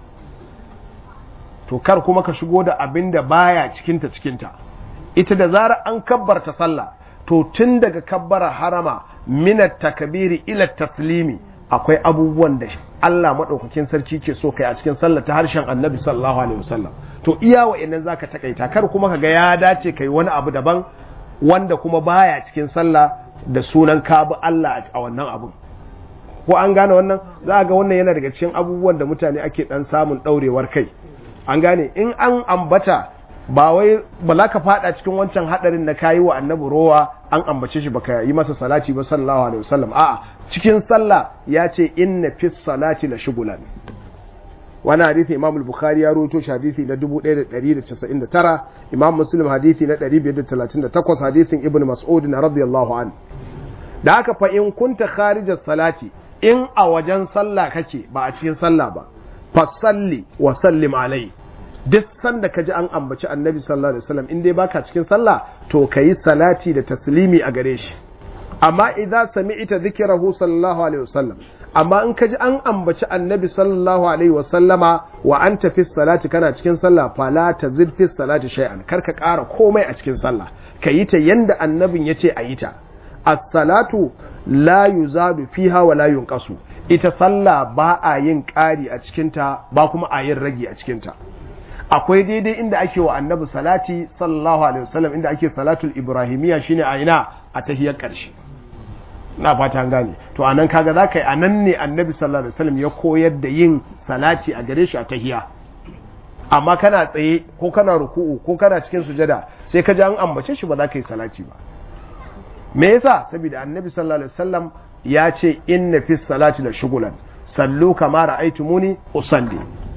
to kar kuma ka shigo da abin da baya cikinta cikinta ita da zara an kabbarta sallah to tun daga kabbara harama minat takbiri ila taslimi akwai abubuwan da Allah maɗaukakin sarki ke so kai a cikin sallah ta harshen annabi sallallahu alaihi wasallam to iya wa'annan zaka takaita kar kuma kaga ya dace kai wani abu daban wanda kuma baya cikin sallah da sunan ka bi Allah a wannan abun ko an gane wannan za ga wannan yana daga cikin abubuwan da mutane ake dan samun daurewar kai an gane in an ambata ba wai ba za ka fada cikin wancan hadarin na kayi wa annabi rowa an ambace shi baka yi masa salati ba sallallahu alaihi wasallam a'a cikin sallah ya ce inna fi salati la shugulan wani hadithi imam al-bukhari ya rawaito shi hadithi na 1199 imam muslim hadithi na 538 hadithin ibn mas'ud na radiyallahu an da haka fa in kunta kharijas salati in a wajen sallah kake ba a cikin sallah ba fa salli wa sallim alai duk sanda ka ji an ambaci annabi sallallahu alaihi wasallam in dai baka cikin sallah to kayi salati da taslimi a gare shi amma idza sami'ta dhikrahu sallallahu alaihi wasallam amma in ka ji an ambaci annabi sallallahu alaihi wasallama wa anta fi salati kana cikin sallah fala tazid fi salati shay'an kar ka ƙara komai a cikin sallah ka yi ta yanda annabin yace a yi ta as-salatu la yuzadu fiha wa la yunqasu ita sallah ba a yin ƙari a cikinta ba kuma a yin rage a cikinta akwai daidai inda ake wa annabi salati sallallahu alaihi wasallam inda ake salatul ibrahimiyya shine a ina a tahiyar ƙarshe na fata gane to anan kaga za ka yi anan ne annabi sallallahu alaihi wasallam ya koyar da yin salati a gare shi a tahiya amma kana tsaye ko kana ruku'u ko kana cikin sujada sai ka ji an ambace shi ba za ka yi salati ba me yasa saboda annabi sallallahu alaihi wasallam ya ce inna fi salati la shugulan sallu kama ra'aytumuni usalli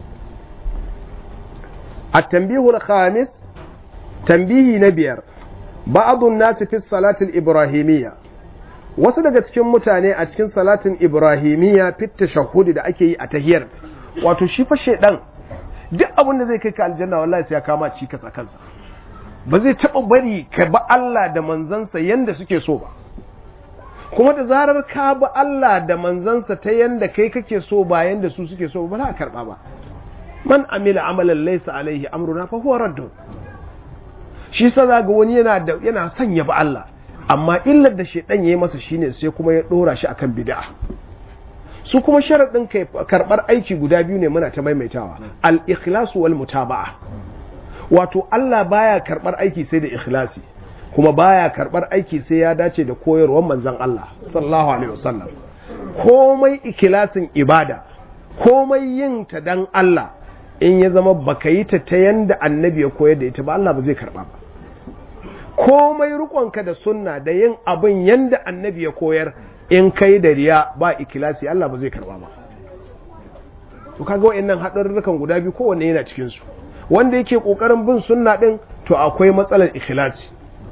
التنبيه الخامس تنبيه نبير بعض الناس في الصلاة الإبراهيمية wasu daga cikin mutane a cikin salatin ibrahimiyya fit tashahhudi da ake yi a tahiyar wato shi fa shedan duk abin da zai kai ka aljanna wallahi sai ya kama cikas a kansa ba zai taba bari ka ba Allah da manzansa yanda suke so ba kuma da zarar ka ba Allah da manzansa ta yanda kai kake so ba yanda su suke so ba za a karba ba man amila amalan laysa alaihi amruna fa huwa raddun shi sa ga wani yana da yana son ya ba Allah amma illar da shedan yayi masa shine sai kuma ya dora shi akan bid'a su kuma sharadin kai karbar aiki guda biyu ne muna ta maimaitawa al ikhlasu wal mutaba'a wato Allah baya karbar aiki sai da ikhlasi kuma baya karbar aiki sai ya dace da koyarwar manzon Allah sallallahu alaihi wasallam komai ikhlasin ibada komai yin ta dan Allah in ya zama baka yi ta ta yanda annabi ya koyar da ita ba Allah ba zai karba ba komai rukonka da sunna da yin abin yanda annabi ya koyar in kai da riya ba ikilasi Allah ba zai karba ba to kaga wayannan hadarurrukan guda biyu kowanne yana cikin su wanda yake kokarin bin sunna din to akwai matsalar ikhlasi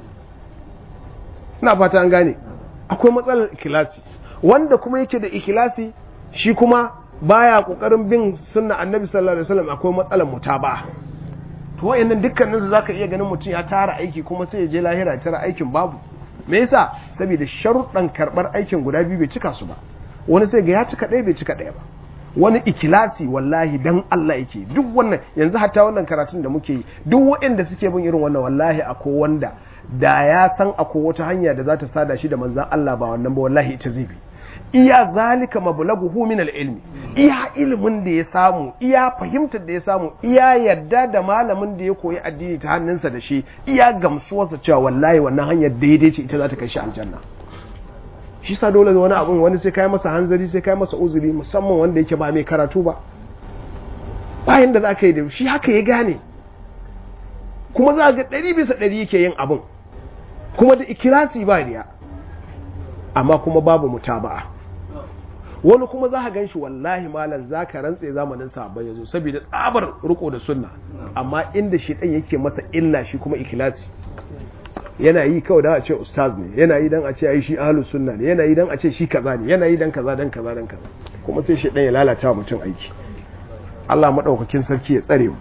ina fata an gane akwai matsalar ikhlasi wanda kuma yake da ikhlasi shi kuma baya kokarin bin sunna annabi sallallahu alaihi wasallam akwai matsalar mutaba to wayannan dukkanin su zaka iya ganin mutum ya tara aiki kuma sai ya je lahira tara aikin babu me yasa saboda sharuɗan karɓar aikin guda biyu bai cika su ba wani sai ga ya cika ɗaya bai cika ɗaya ba wani ikilasi wallahi dan Allah yake duk wannan yanzu hatta wannan karatun da muke yi duk waɗanda suke bin irin wannan wallahi akwai wanda da ya san akwai wata hanya da za ta sada shi da manzan Allah ba wannan ba wallahi ita zai bi iya zalika mablaghuhu min al-ilmi iya ilimin da ya samu iya fahimtar da ya samu iya yadda da malamin da ya koyi addini ta hannunsa da shi iya gamsuwarsa cewa wallahi wannan hanyar daidai ce ita za ta kai shi aljanna shi sa dole wani abun wani sai kai masa hanzari sai kai masa uzuri musamman wanda yake ba mai karatu ba bayan da za ka yi da shi haka ya gane kuma za ga ɗari bisa ɗari yake yin abin kuma da ikirasi ba riya amma kuma babu mutaba'a wani kuma za ka gan shi wallahi malam za ka rantse zamanin sabon ya zo saboda tsabar riko da sunna amma inda shi ɗan yake masa illa shi kuma ikilasi yana yi kawai dan a ce ustaz ne yana yi dan a ce ai shi ahlus sunna ne yana yi dan a ce shi kaza ne yana yi dan kaza dan kaza dan kaza kuma sai shi ɗan ya lalata wa mutum aiki Allah madaukakin sarki ya tsare mu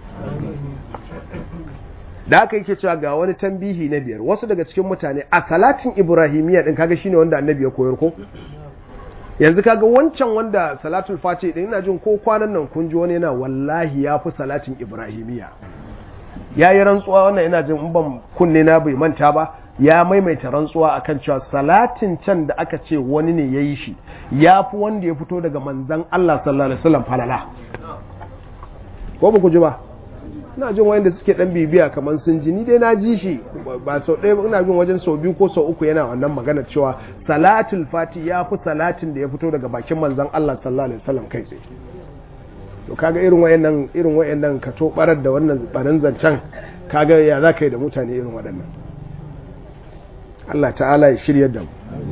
da aka yake cewa ga wani tambihi na biyar wasu daga cikin mutane a salatin ibrahimiyya din kaga shine wanda annabi ya koyar ko yanzu kaga wancan wanda salatul fati din ina jin ko kwanan nan kun ji wani yana wallahi ya fi salatin ibrahimiyya ya yi rantsuwa wannan ina jin in ban kunne na bai manta ba ya maimaita rantsuwa akan cewa salatin can da aka ce wani ne ya yi shi ya fi wanda ya fito daga manzan Allah sallallahu alaihi wasallam falala ko ba ku ji ba ina jin wayanda suke dan bibiya kamar sun ji ni dai na ji shi ba sau ɗaya ina jin wajen sau biyu ko sau uku yana wannan magana cewa salatul fati ya fi salatin da ya fito daga bakin manzan Allah sallallahu alaihi wasallam kai tsaye to kaga irin wayannan irin wayannan ka to barar da wannan barin zancen kaga ya za ka yi da mutane irin waɗannan Allah ta'ala ya shirya da mu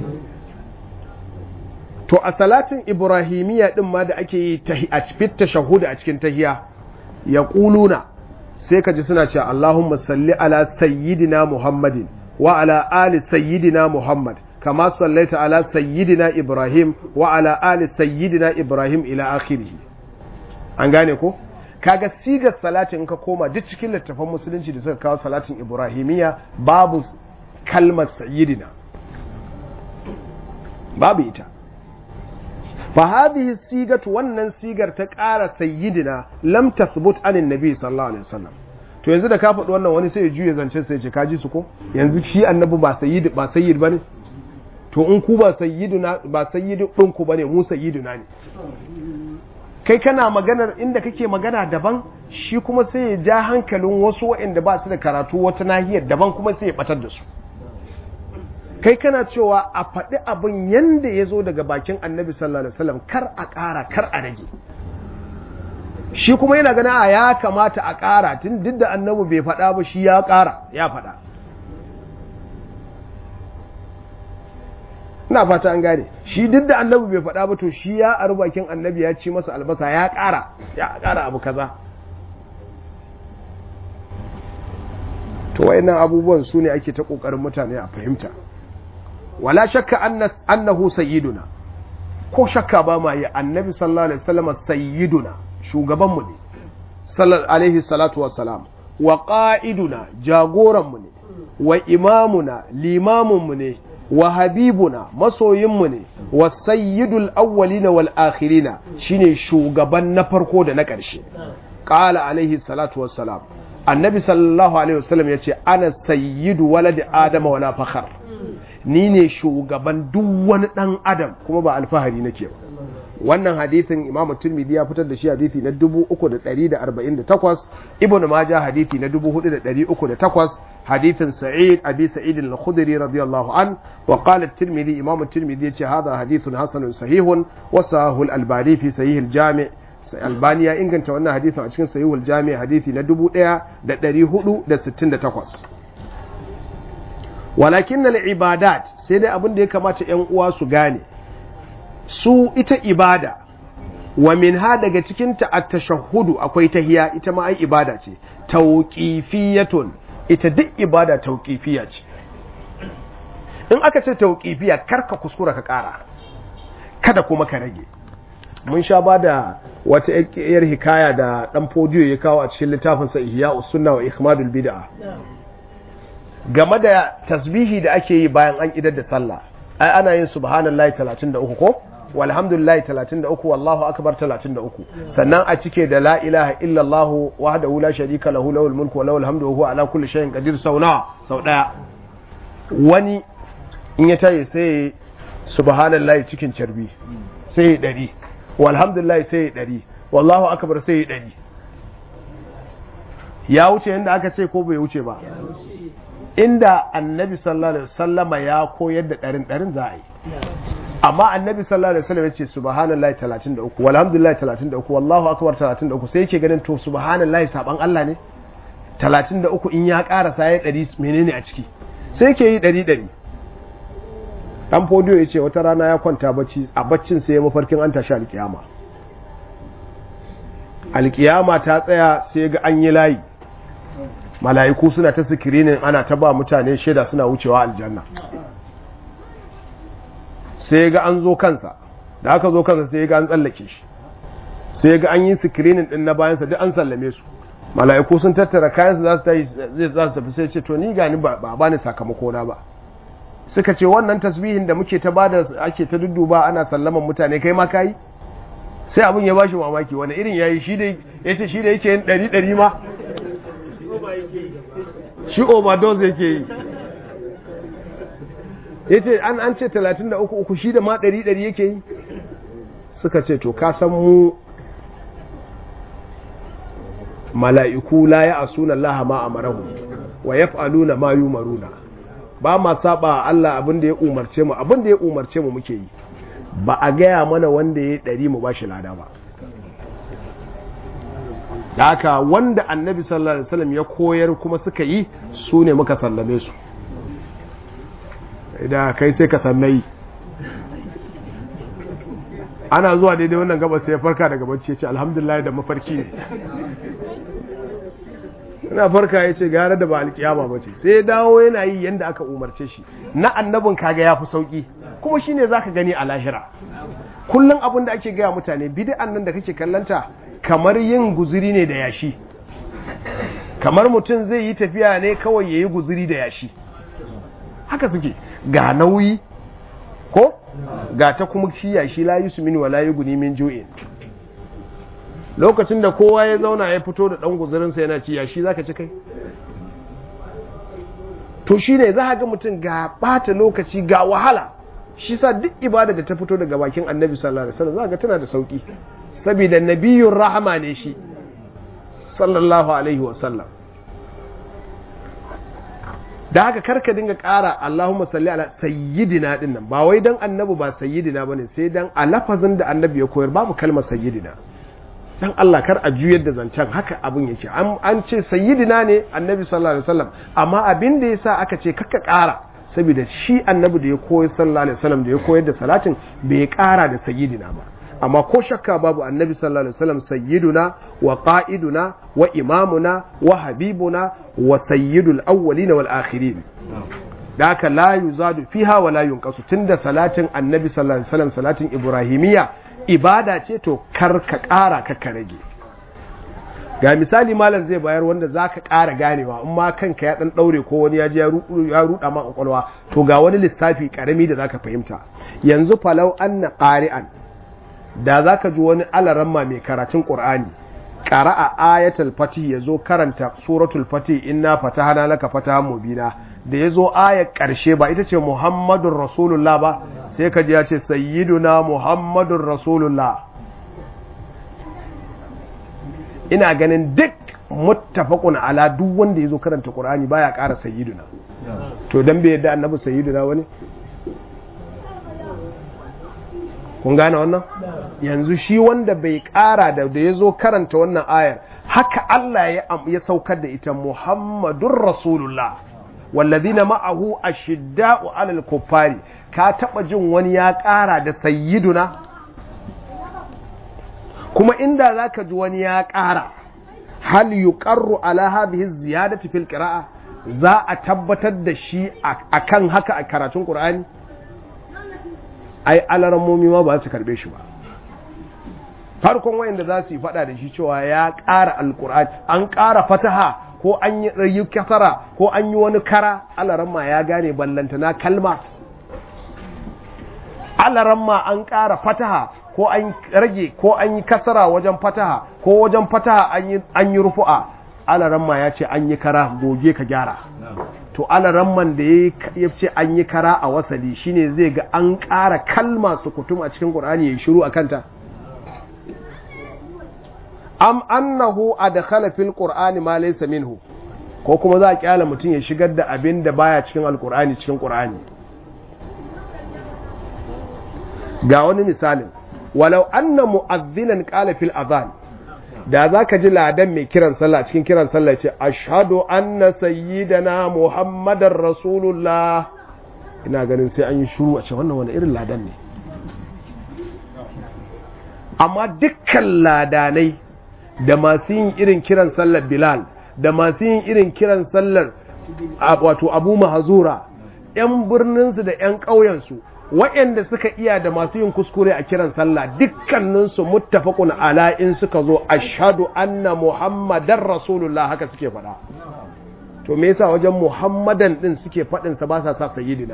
to a salatin ibrahimiyya din ma da ake yi a cikin tashahhud a cikin tahiya ya kuluna sai ka ji suna cewa Allahumma salli ala sayyidina Muhammadin wa ala ali sayyidina Muhammad kama sallaita ala sayyidina Ibrahim wa ala ali sayyidina Ibrahim ila akhirih an gane ko kaga sigar salatin ka koma duk cikin littafan musulunci da suka kawo salatin Ibrahimiyya babu kalmar sayyidina babu ita fa hadhihi sigatu wannan sigar ta ƙara sayyidina lam tathbut anin nabi sallallahu alaihi wasallam to yanzu da ka faɗi wannan wani sai ya juye zancen sai ya ce kaji su ko yanzu shi annabi ba sayyid ba sayyid bane to in ku ba sayyiduna ba sayyidu din ku bane mu sayyiduna ne kai kana maganar inda kake magana daban shi kuma sai ya ja hankalin wasu waɗanda ba su da karatu wata nahiyar daban kuma sai ya batar da su kai kana cewa a faɗi abin yanda ya zo daga bakin annabi sallallahu alaihi wasallam kar a ƙara kar a rage shi kuma yana gana a ya kamata a ƙara tun duk da annabi bai faɗa ba shi ya ƙara ya faɗa ina fata an gane shi duk da annabi bai faɗa ba to shi ya aru bakin annabi ya ci masa albasa ya ƙara ya ƙara abu kaza to wayannan abubuwan su ne ake ta ƙoƙarin mutane a fahimta wala shakka annahu sayyiduna ko shakka ba ma yi annabi sallallahu alaihi wasallam sayyiduna shugaban mu ne sallallahu alaihi salatu wassalam wa qa'iduna jagoran mu ne wa imamuna limamun mu ne wa habibuna masoyin mu ne wa sayyidul awwalina wal akhirina shine shugaban na farko da na ƙarshe qala alaihi salatu wassalam annabi sallallahu alaihi wasallam yace ana sayyidu waladi adama wala fakhar ni ne shugaban duk wani ɗan adam kuma ba alfahari nake ba wannan hadithin imamu turmidi ya fitar da shi hadithi na 348 ibn maja hadithi na 4308 hadithin sa'id abi sa'id al-khudri radiyallahu an wa qala at-tirmidhi imamu turmidi yace hadha hadithun hasanun sahihun wa sahahu al-albani fi sahih al-jami' albani ya inganta wannan hadithin a cikin sahihul jami hadithi na 1468 walakin na ibadat sai dai abin da ya kamata ‘yan uwa su gane su ita ibada wa min ha daga cikinta a tashahudu akwai tahiya ita ma ai ibada ce tauƙifiyatun ita duk ibada tauƙifiya ce in aka ce tauƙifiya karka kuskura ka ƙara kada kuma ka rage mun sha ba da wata yar hikaya da ɗan fodiyo ya kawo a cikin littafinsa ihya usunna wa ikhmadul bid'a game da tasbihi da ake yi bayan an idar da sallah ai ana yin subhanallahi 33 ko walhamdulillahi 33 wallahu akbar 33 sannan a cike da la ilaha illallah wahdahu la sharika lahu lahul mulku wa lahul hamdu wa huwa ala kulli shay'in qadir sau nawa sau daya wani in ya tayi sai subhanallahi cikin carbi sai ɗari walhamdulillahi sai ɗari wallahu akbar sai ɗari ya wuce inda aka ce ko bai wuce ba inda annabi sallallahu alaihi wasallama ya koyar da ɗarin ɗarin za a yi amma annabi sallallahu alaihi wasallam ya ce subhanallahi 33 walhamdulillahi 33 wallahu akbar 33 sai yake ganin to subhanallahi saban Allah ne 33 in ya karasa ya 100 menene a ciki sai yake yi 100 100 dan fodiyo ya ce wata rana ya kwanta bacci a baccin sai ya mafarkin an tashi alkiyama alkiyama ta tsaya sai ga an yi layi mala'iku suna ta sikirinin ana ta ba mutane shaida suna wucewa aljanna sai ga an zo kansa da aka zo kansa sai ga an tsallake shi sai ga an yi sikirinin din na bayansa duk an sallame su mala'iku sun tattara kayansu za su tafi za su tafi sai ce to ni gani ba ba ni sakamako na ba suka ce wannan tasbihin da muke ta bada ake ta dudduba ana sallaman mutane kai ma kai sai abin ya bashi mamaki wani irin yayi shi da yace shi da yake yin ɗari ɗari ma shi overdose yake yi yace an an ce 33 uku shi da ma ɗari ɗari yake yi suka ce to ka san mu mala'iku la ya asuna Allah ma amarahu wa yaf'aluna ma yumaruna ba ma saba Allah abin da ya umarce mu abin da ya umarce mu muke yi ba a gaya mana wanda ya ɗari mu ba shi lada ba da haka wanda annabi sallallahu alaihi wasallam ya koyar kuma suka yi su ne muka sallame su idan kai sai ka sannai ana zuwa daidai wannan gaba sai ya farka daga bacci ya ce alhamdulillah da mafarki ne ina farka ya ce gara da ba alkiyama ba ce sai ya dawo yana yi yadda aka umarce shi na annabin kaga ya fi sauki kuma shine zaka gani a lahira kullum abin da ake gaya mutane bid'an nan da kake kallanta kamar yin guzuri ne da yashi kamar mutum zai yi tafiya ne kawai ya yi guzuri da yashi haka suke ga nauyi ko ga ta kuma shi yashi la yi mini wa la yi guni min ju'in lokacin da kowa ya zauna ya fito da ɗan guzurinsa yana ci yashi zaka ci kai to shi ne za ga mutum ga ɓata lokaci ga wahala shi sa duk ibada da ta fito daga bakin annabi sallallahu alaihi wasallam za ga tana da sauki saboda nabiyun rahama ne shi sallallahu alaihi wasallam da haka karka dinga ƙara Allahumma salli ala sayyidina din nan ba wai dan annabi ba sayyidina bane sai dan a lafazin da annabi ya koyar babu kalmar sayyidina dan Allah kar a juyar da zancen haka abin yake an ce sayyidina ne annabi sallallahu alaihi wasallam amma abin da yasa aka ce kakka ƙara saboda shi annabi da ya koyi sallallahu alaihi wasallam da ya koyar da salatin bai ƙara da sayyidina ba amma ko shakka babu annabi sallallahu alaihi wasallam sayyiduna wa qa'iduna wa imamuna wa habibuna wa sayyidul awwalin wal akhirin da haka la yuzadu fiha wa la yunqasu tunda salatin annabi sallallahu alaihi wasallam salatin ibrahimiyya ibada ce to kar ka ƙara ka ka rage ga misali malam zai bayar wanda za ka ƙara ganewa in ma kanka ya ɗan ɗaure ko wani ya ji ya ruɗa ma ƙwaƙwalwa to ga wani lissafi ƙarami da za ka fahimta yanzu falau an na ƙari'an da za ka ji wani alaramma mai karatun ƙur'ani ƙara a ayatul fatih ya zo karanta suratul fatih inna fatahana laka fatahan mubina da ya zo ayar ƙarshe ba ita ce muhammadun rasulullah ba sai ka ji ya ce sayyiduna muhammadun rasulullah ina ganin duk muttafaqun ala duk wanda yazo karanta Qur'ani baya ƙara sayyiduna to dan bai yadda annabi sayyiduna wani kun gane wannan yanzu shi wanda bai ƙara da da ya zo karanta wannan ayar haka Allah ya, ya saukar da ita Muhammadun Rasulullah wallazina ma'ahu ashidda'u 'alal kuffari ka taba jin wani ya ƙara da sayyiduna kuma inda zaka ji wani ya ƙara hal yuqarru ala hadhihi ziyadati fil qira'a za a tabbatar da shi akan haka a karatun Qur'ani ai alarammomi ma ba su karbe shi ba farkon wayanda za su yi fada da shi cewa ya ƙara alkur'ani an ƙara fataha ko an yi rayu kasara ko an yi wani kara alaramma ya gane ballantana kalma alaramma an ƙara fataha ko an rage ko an yi kasara wajen fataha ko wajen fataha an yi rufu'a alaramma ya ce an yi kara goge ka gyara to alaramman da ya ce an yi kara a wasali shine zai ga an ƙara kalma su kutum a cikin ƙur'ani ya shiru a kanta am annahu adkhala fil qur'ani ma laysa minhu ko kuma za a kyala mutum ya shigar da abin da baya cikin alqur'ani cikin qur'ani ga wani misalin walau anna mu'adhdhinan qala fil adhan da zaka ji ladan mai kiran sallah cikin kiran sallah ce ashhadu anna sayyidana muhammadar rasulullah ina ganin sai an yi shuru a ce wannan wani irin ladan ne amma dukkan ladanai da masu yin irin kiran sallar Bilal da masu yin irin kiran sallar wato Abu Mahazura ‘yan birninsu da ‘yan ƙauyensu waɗanda suka iya da masu yin kuskure a kiran sallah dukkaninsu muttafaqun ala in suka zo ashhadu anna muhammadan rasulullah haka suke faɗa to me yasa wajen muhammadan din suke faɗin sa ba sa sa sayyidina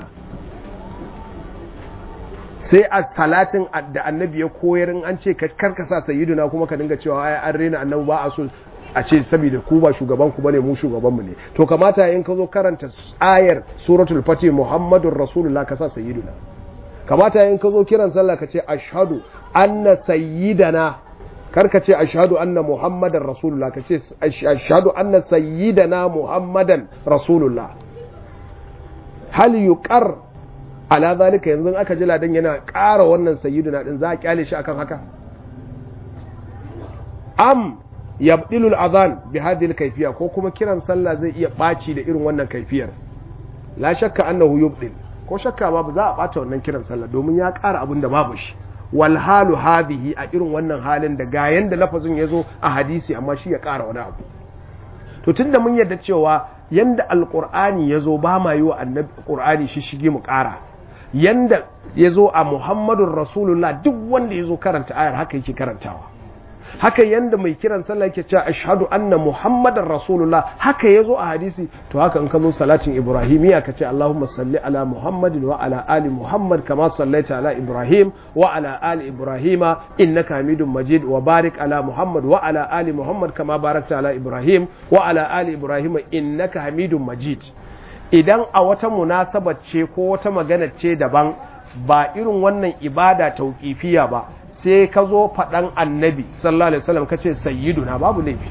sai a salatin da annabi ya koyar in an ce karka sa sayyiduna kuma ka dinga cewa ai an rena annabi ba a so a ce saboda ku ba shugaban ku bane mu shugaban mu ne to kamata in ka zo karanta ayar suratul fatih muhammadur rasulullah ka sa sayyiduna kamata in ka zo kiran sallah ka ce ashhadu anna sayyidana kar ka ce ashhadu anna muhammadan rasulullah ka ce ashhadu anna sayyidana muhammadan rasulullah hal yuqar ala zalika yanzu aka ji ladan yana ƙara wannan sayyiduna din za a kyale shi akan haka am yabdilu al-adhan bi hadhihi al-kayfiyya ko kuma kiran sallah zai iya baci da irin wannan kaifiyar la shakka annahu yubdil ko shakka babu za a bata wannan kiran sallah domin ya ƙara abin da babu shi wal halu hadhihi a irin wannan halin da ga yanda lafazin yazo a hadisi amma shi ya ƙara wani abu to tunda mun yarda cewa yanda alqur'ani yazo ba ma yi wa annabi qur'ani shi shige mu ƙara yanda ya zo a Muhammadun Rasulullah duk wanda ya zo karanta ayar haka yake karantawa haka yanda mai kiran sallah yake cewa ashhadu anna Muhammadan Rasulullah haka ya zo a hadisi to haka in ka zo salatin Ibrahimiyya ka ce Allahumma salli ala Muhammadin wa ala ali Muhammad kama sallaita ala Ibrahim wa ala ali Ibrahima innaka Hamidum Majid wa barik ala Muhammad wa ala ali Muhammad kama barakta ala Ibrahim wa ala ali Ibrahima innaka Hamidum Majid idan a wata munasabar ce ko wata magana ce daban ba irin wannan ibada tauƙifiya ba sai ka zo faɗan annabi sallallahu alaihi wasallam kace sayyiduna babu laifi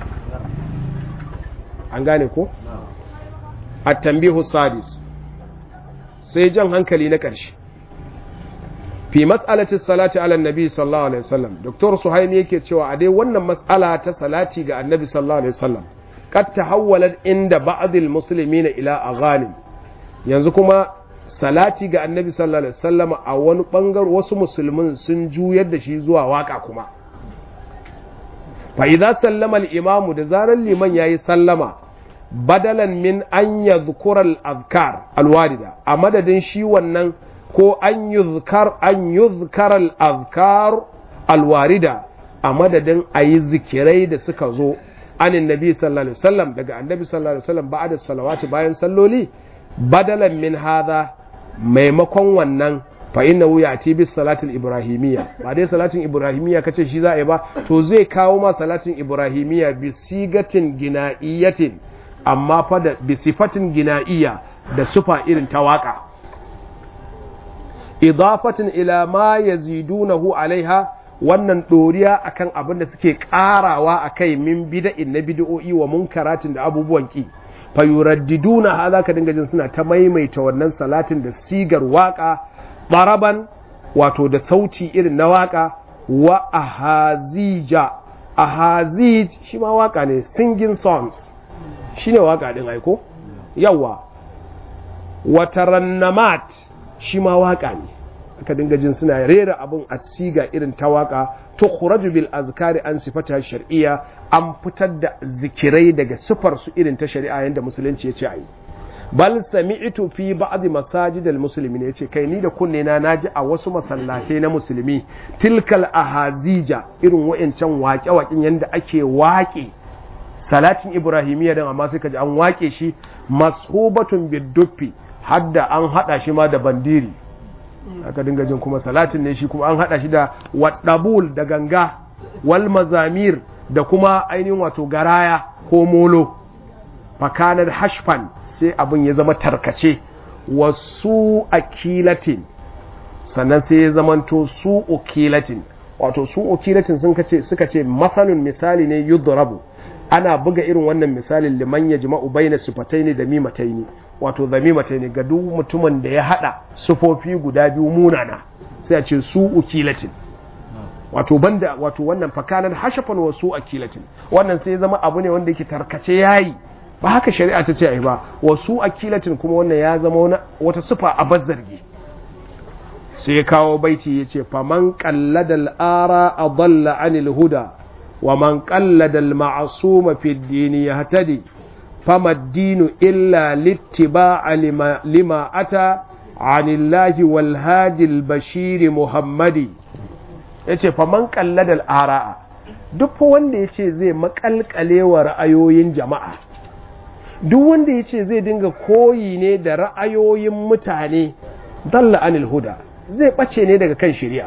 an gane ko at-tanbihu sadis sai jan hankali na ƙarshe fi mas'alati salati ala annabi sallallahu alaihi wasallam doktor suhaimi yake cewa a dai wannan mas'ala ta salati ga annabi sallallahu alaihi wasallam قد تحولت عند بعض المسلمين الى اغاني yanzu kuma salati ga annabi sallallahu alaihi wasallam a wani bangar wasu musulmin sun juyar da shi zuwa waka kuma fa idza sallama al-imamu da zaran liman yayi sallama badalan min an yadhkura al-azkar al-warida a madadin shi wannan ko an yuzkar an yuzkara al-azkar al-warida a madadin ayi zikirai da suka zo anin nabi sallallahu alaihi wasallam daga annabi sallallahu alaihi wasallam ba'da salawati bayan salloli badalan min hadha maimakon wannan fa innahu ya'ti bis salatil ibrahimiyya ba dai salatin ibrahimiyya kace shi za a yi ba to zai kawo ma salatin ibrahimiyya bi sigatin gina'iyatin amma fa da bi sifatin gina'iyya da sufa irin ta waka idafatin ila ma yazidunahu alaiha wannan ɗoriya akan abin da suke ƙarawa a kai min bida'in na bid'o'i wa munkaratin da abubuwan ki fayuraddiduna ha za ka dinga jin suna ta maimaita wannan salatin da sigar waka baraban wato da sauti irin na waka wa ahazija ahazij shi ma waka ne singing songs shi ne waka din aiko yawa wa tarannamat shi ma waka ne aka dinga jin suna rera abin a siga irin ta waka to khuraju bil azkari an sifata shar'iyya an fitar da zikirai daga sifar su irin ta shari'a yanda musulunci ya ce ayi bal sami'tu fi ba'd masajid al muslimin yace kai ni da kunne na naji a wasu masallatai na musulmi tilkal ahazija irin wayancan waƙe waƙin yanda ake waƙe salatin ibrahimiyya dan amma sai kaji an waƙe shi mashubatun biduffi hadda an hada shi ma da bandiri aka dinga jin kuma salatin ne shi kuma an hada shi da wadabul da ganga wal mazamir da kuma ainihin wato garaya ko molo fakanar hashfan sai abin ya zama tarkace wasu akilatin sannan sai ya zamanto su ukilatin wato su ukilatin sun kace suka ce masalun misali ne yudrabu ana buga irin wannan misalin liman ya jima'u baina sifataini da mimataini wato zamimataini ga duk mutumin da ya hada sufofi guda biyu munana sai a ce su ukilatin wato banda wato wannan fakanar hashafan wa su akilatin wannan sai ya zama abu ne wanda yake tarkace yayi ba haka shari'a ta ce ai ba wasu akilatin kuma wannan ya zama wata sufa a bazzargi sai kawo baiti ya ce faman kalladal ara a dalla anil huda wa man kalladal ma'asuma fi dini ya hatadi fama dinu illa littiba'a lima ata anillahi wal hadil bashiri muhammadi ya ce faman kalladal ara'a duk wanda ya ce zai makalkale wa ra'ayoyin jama'a duk wanda ya ce zai dinga koyi ne da ra'ayoyin mutane dalla anil huda zai ɓace ne daga kan shirya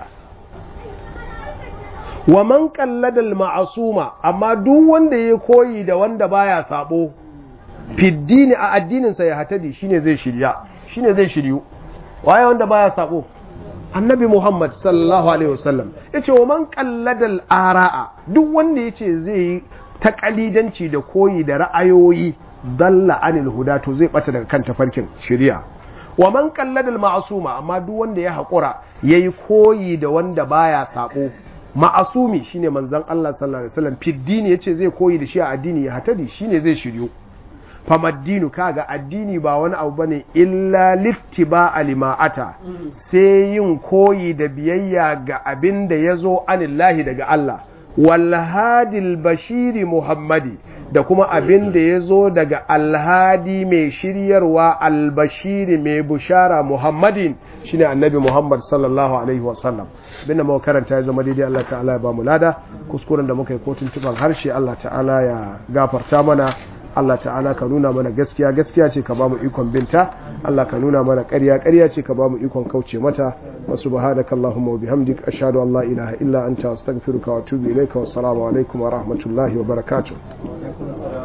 wa man kalladal ma'asuma amma duk wanda ya koyi da wanda baya sabo fiddini a addininsa ya hatadi shine zai shirya shine zai shiryu waye wanda baya sabo annabi muhammad sallallahu alaihi wasallam yace wa man kalladal ara'a duk wanda yace zai yi takalidanci da koyi da ra'ayoyi dalla anil huda to zai bata daga kan tafarkin shari'a wa man qalladal ma'suma amma duk wanda ya hakura yayi koyi da wanda baya sako ma'asumi shine manzon Allah sallallahu alaihi wasallam fiddini yace zai koyi da shi a addini ya hatadi shine zai shiryo famaddinu kaga addini ba wani abu bane illa littiba alima'ata sai yin koyi da biyayya ga abin da yazo anillahi daga Allah walhadil bashiri muhammadi da kuma abin da ya zo daga alhadi mai shiryarwa albashiri mai bushara muhammadin shine annabi muhammad sallallahu alaihi wasallam abinda muka karanta ya zama daidai Allah ta'ala ya ba mu lada kuskuren da muka yi kotun tuban harshe Allah ta'ala ya gafarta mana Allah ta'ala ka nuna mana gaskiya gaskiya ce ka ba mu ikon binta Allah ka nuna mana ƙarya ƙarya ce ka ba mu ikon kauce mata wa subhanaka allahumma wa bihamdik ashhadu an la ilaha illa anta astaghfiruka wa atubu ilayka wassalamu alaikum wa rahmatullahi wa barakatuh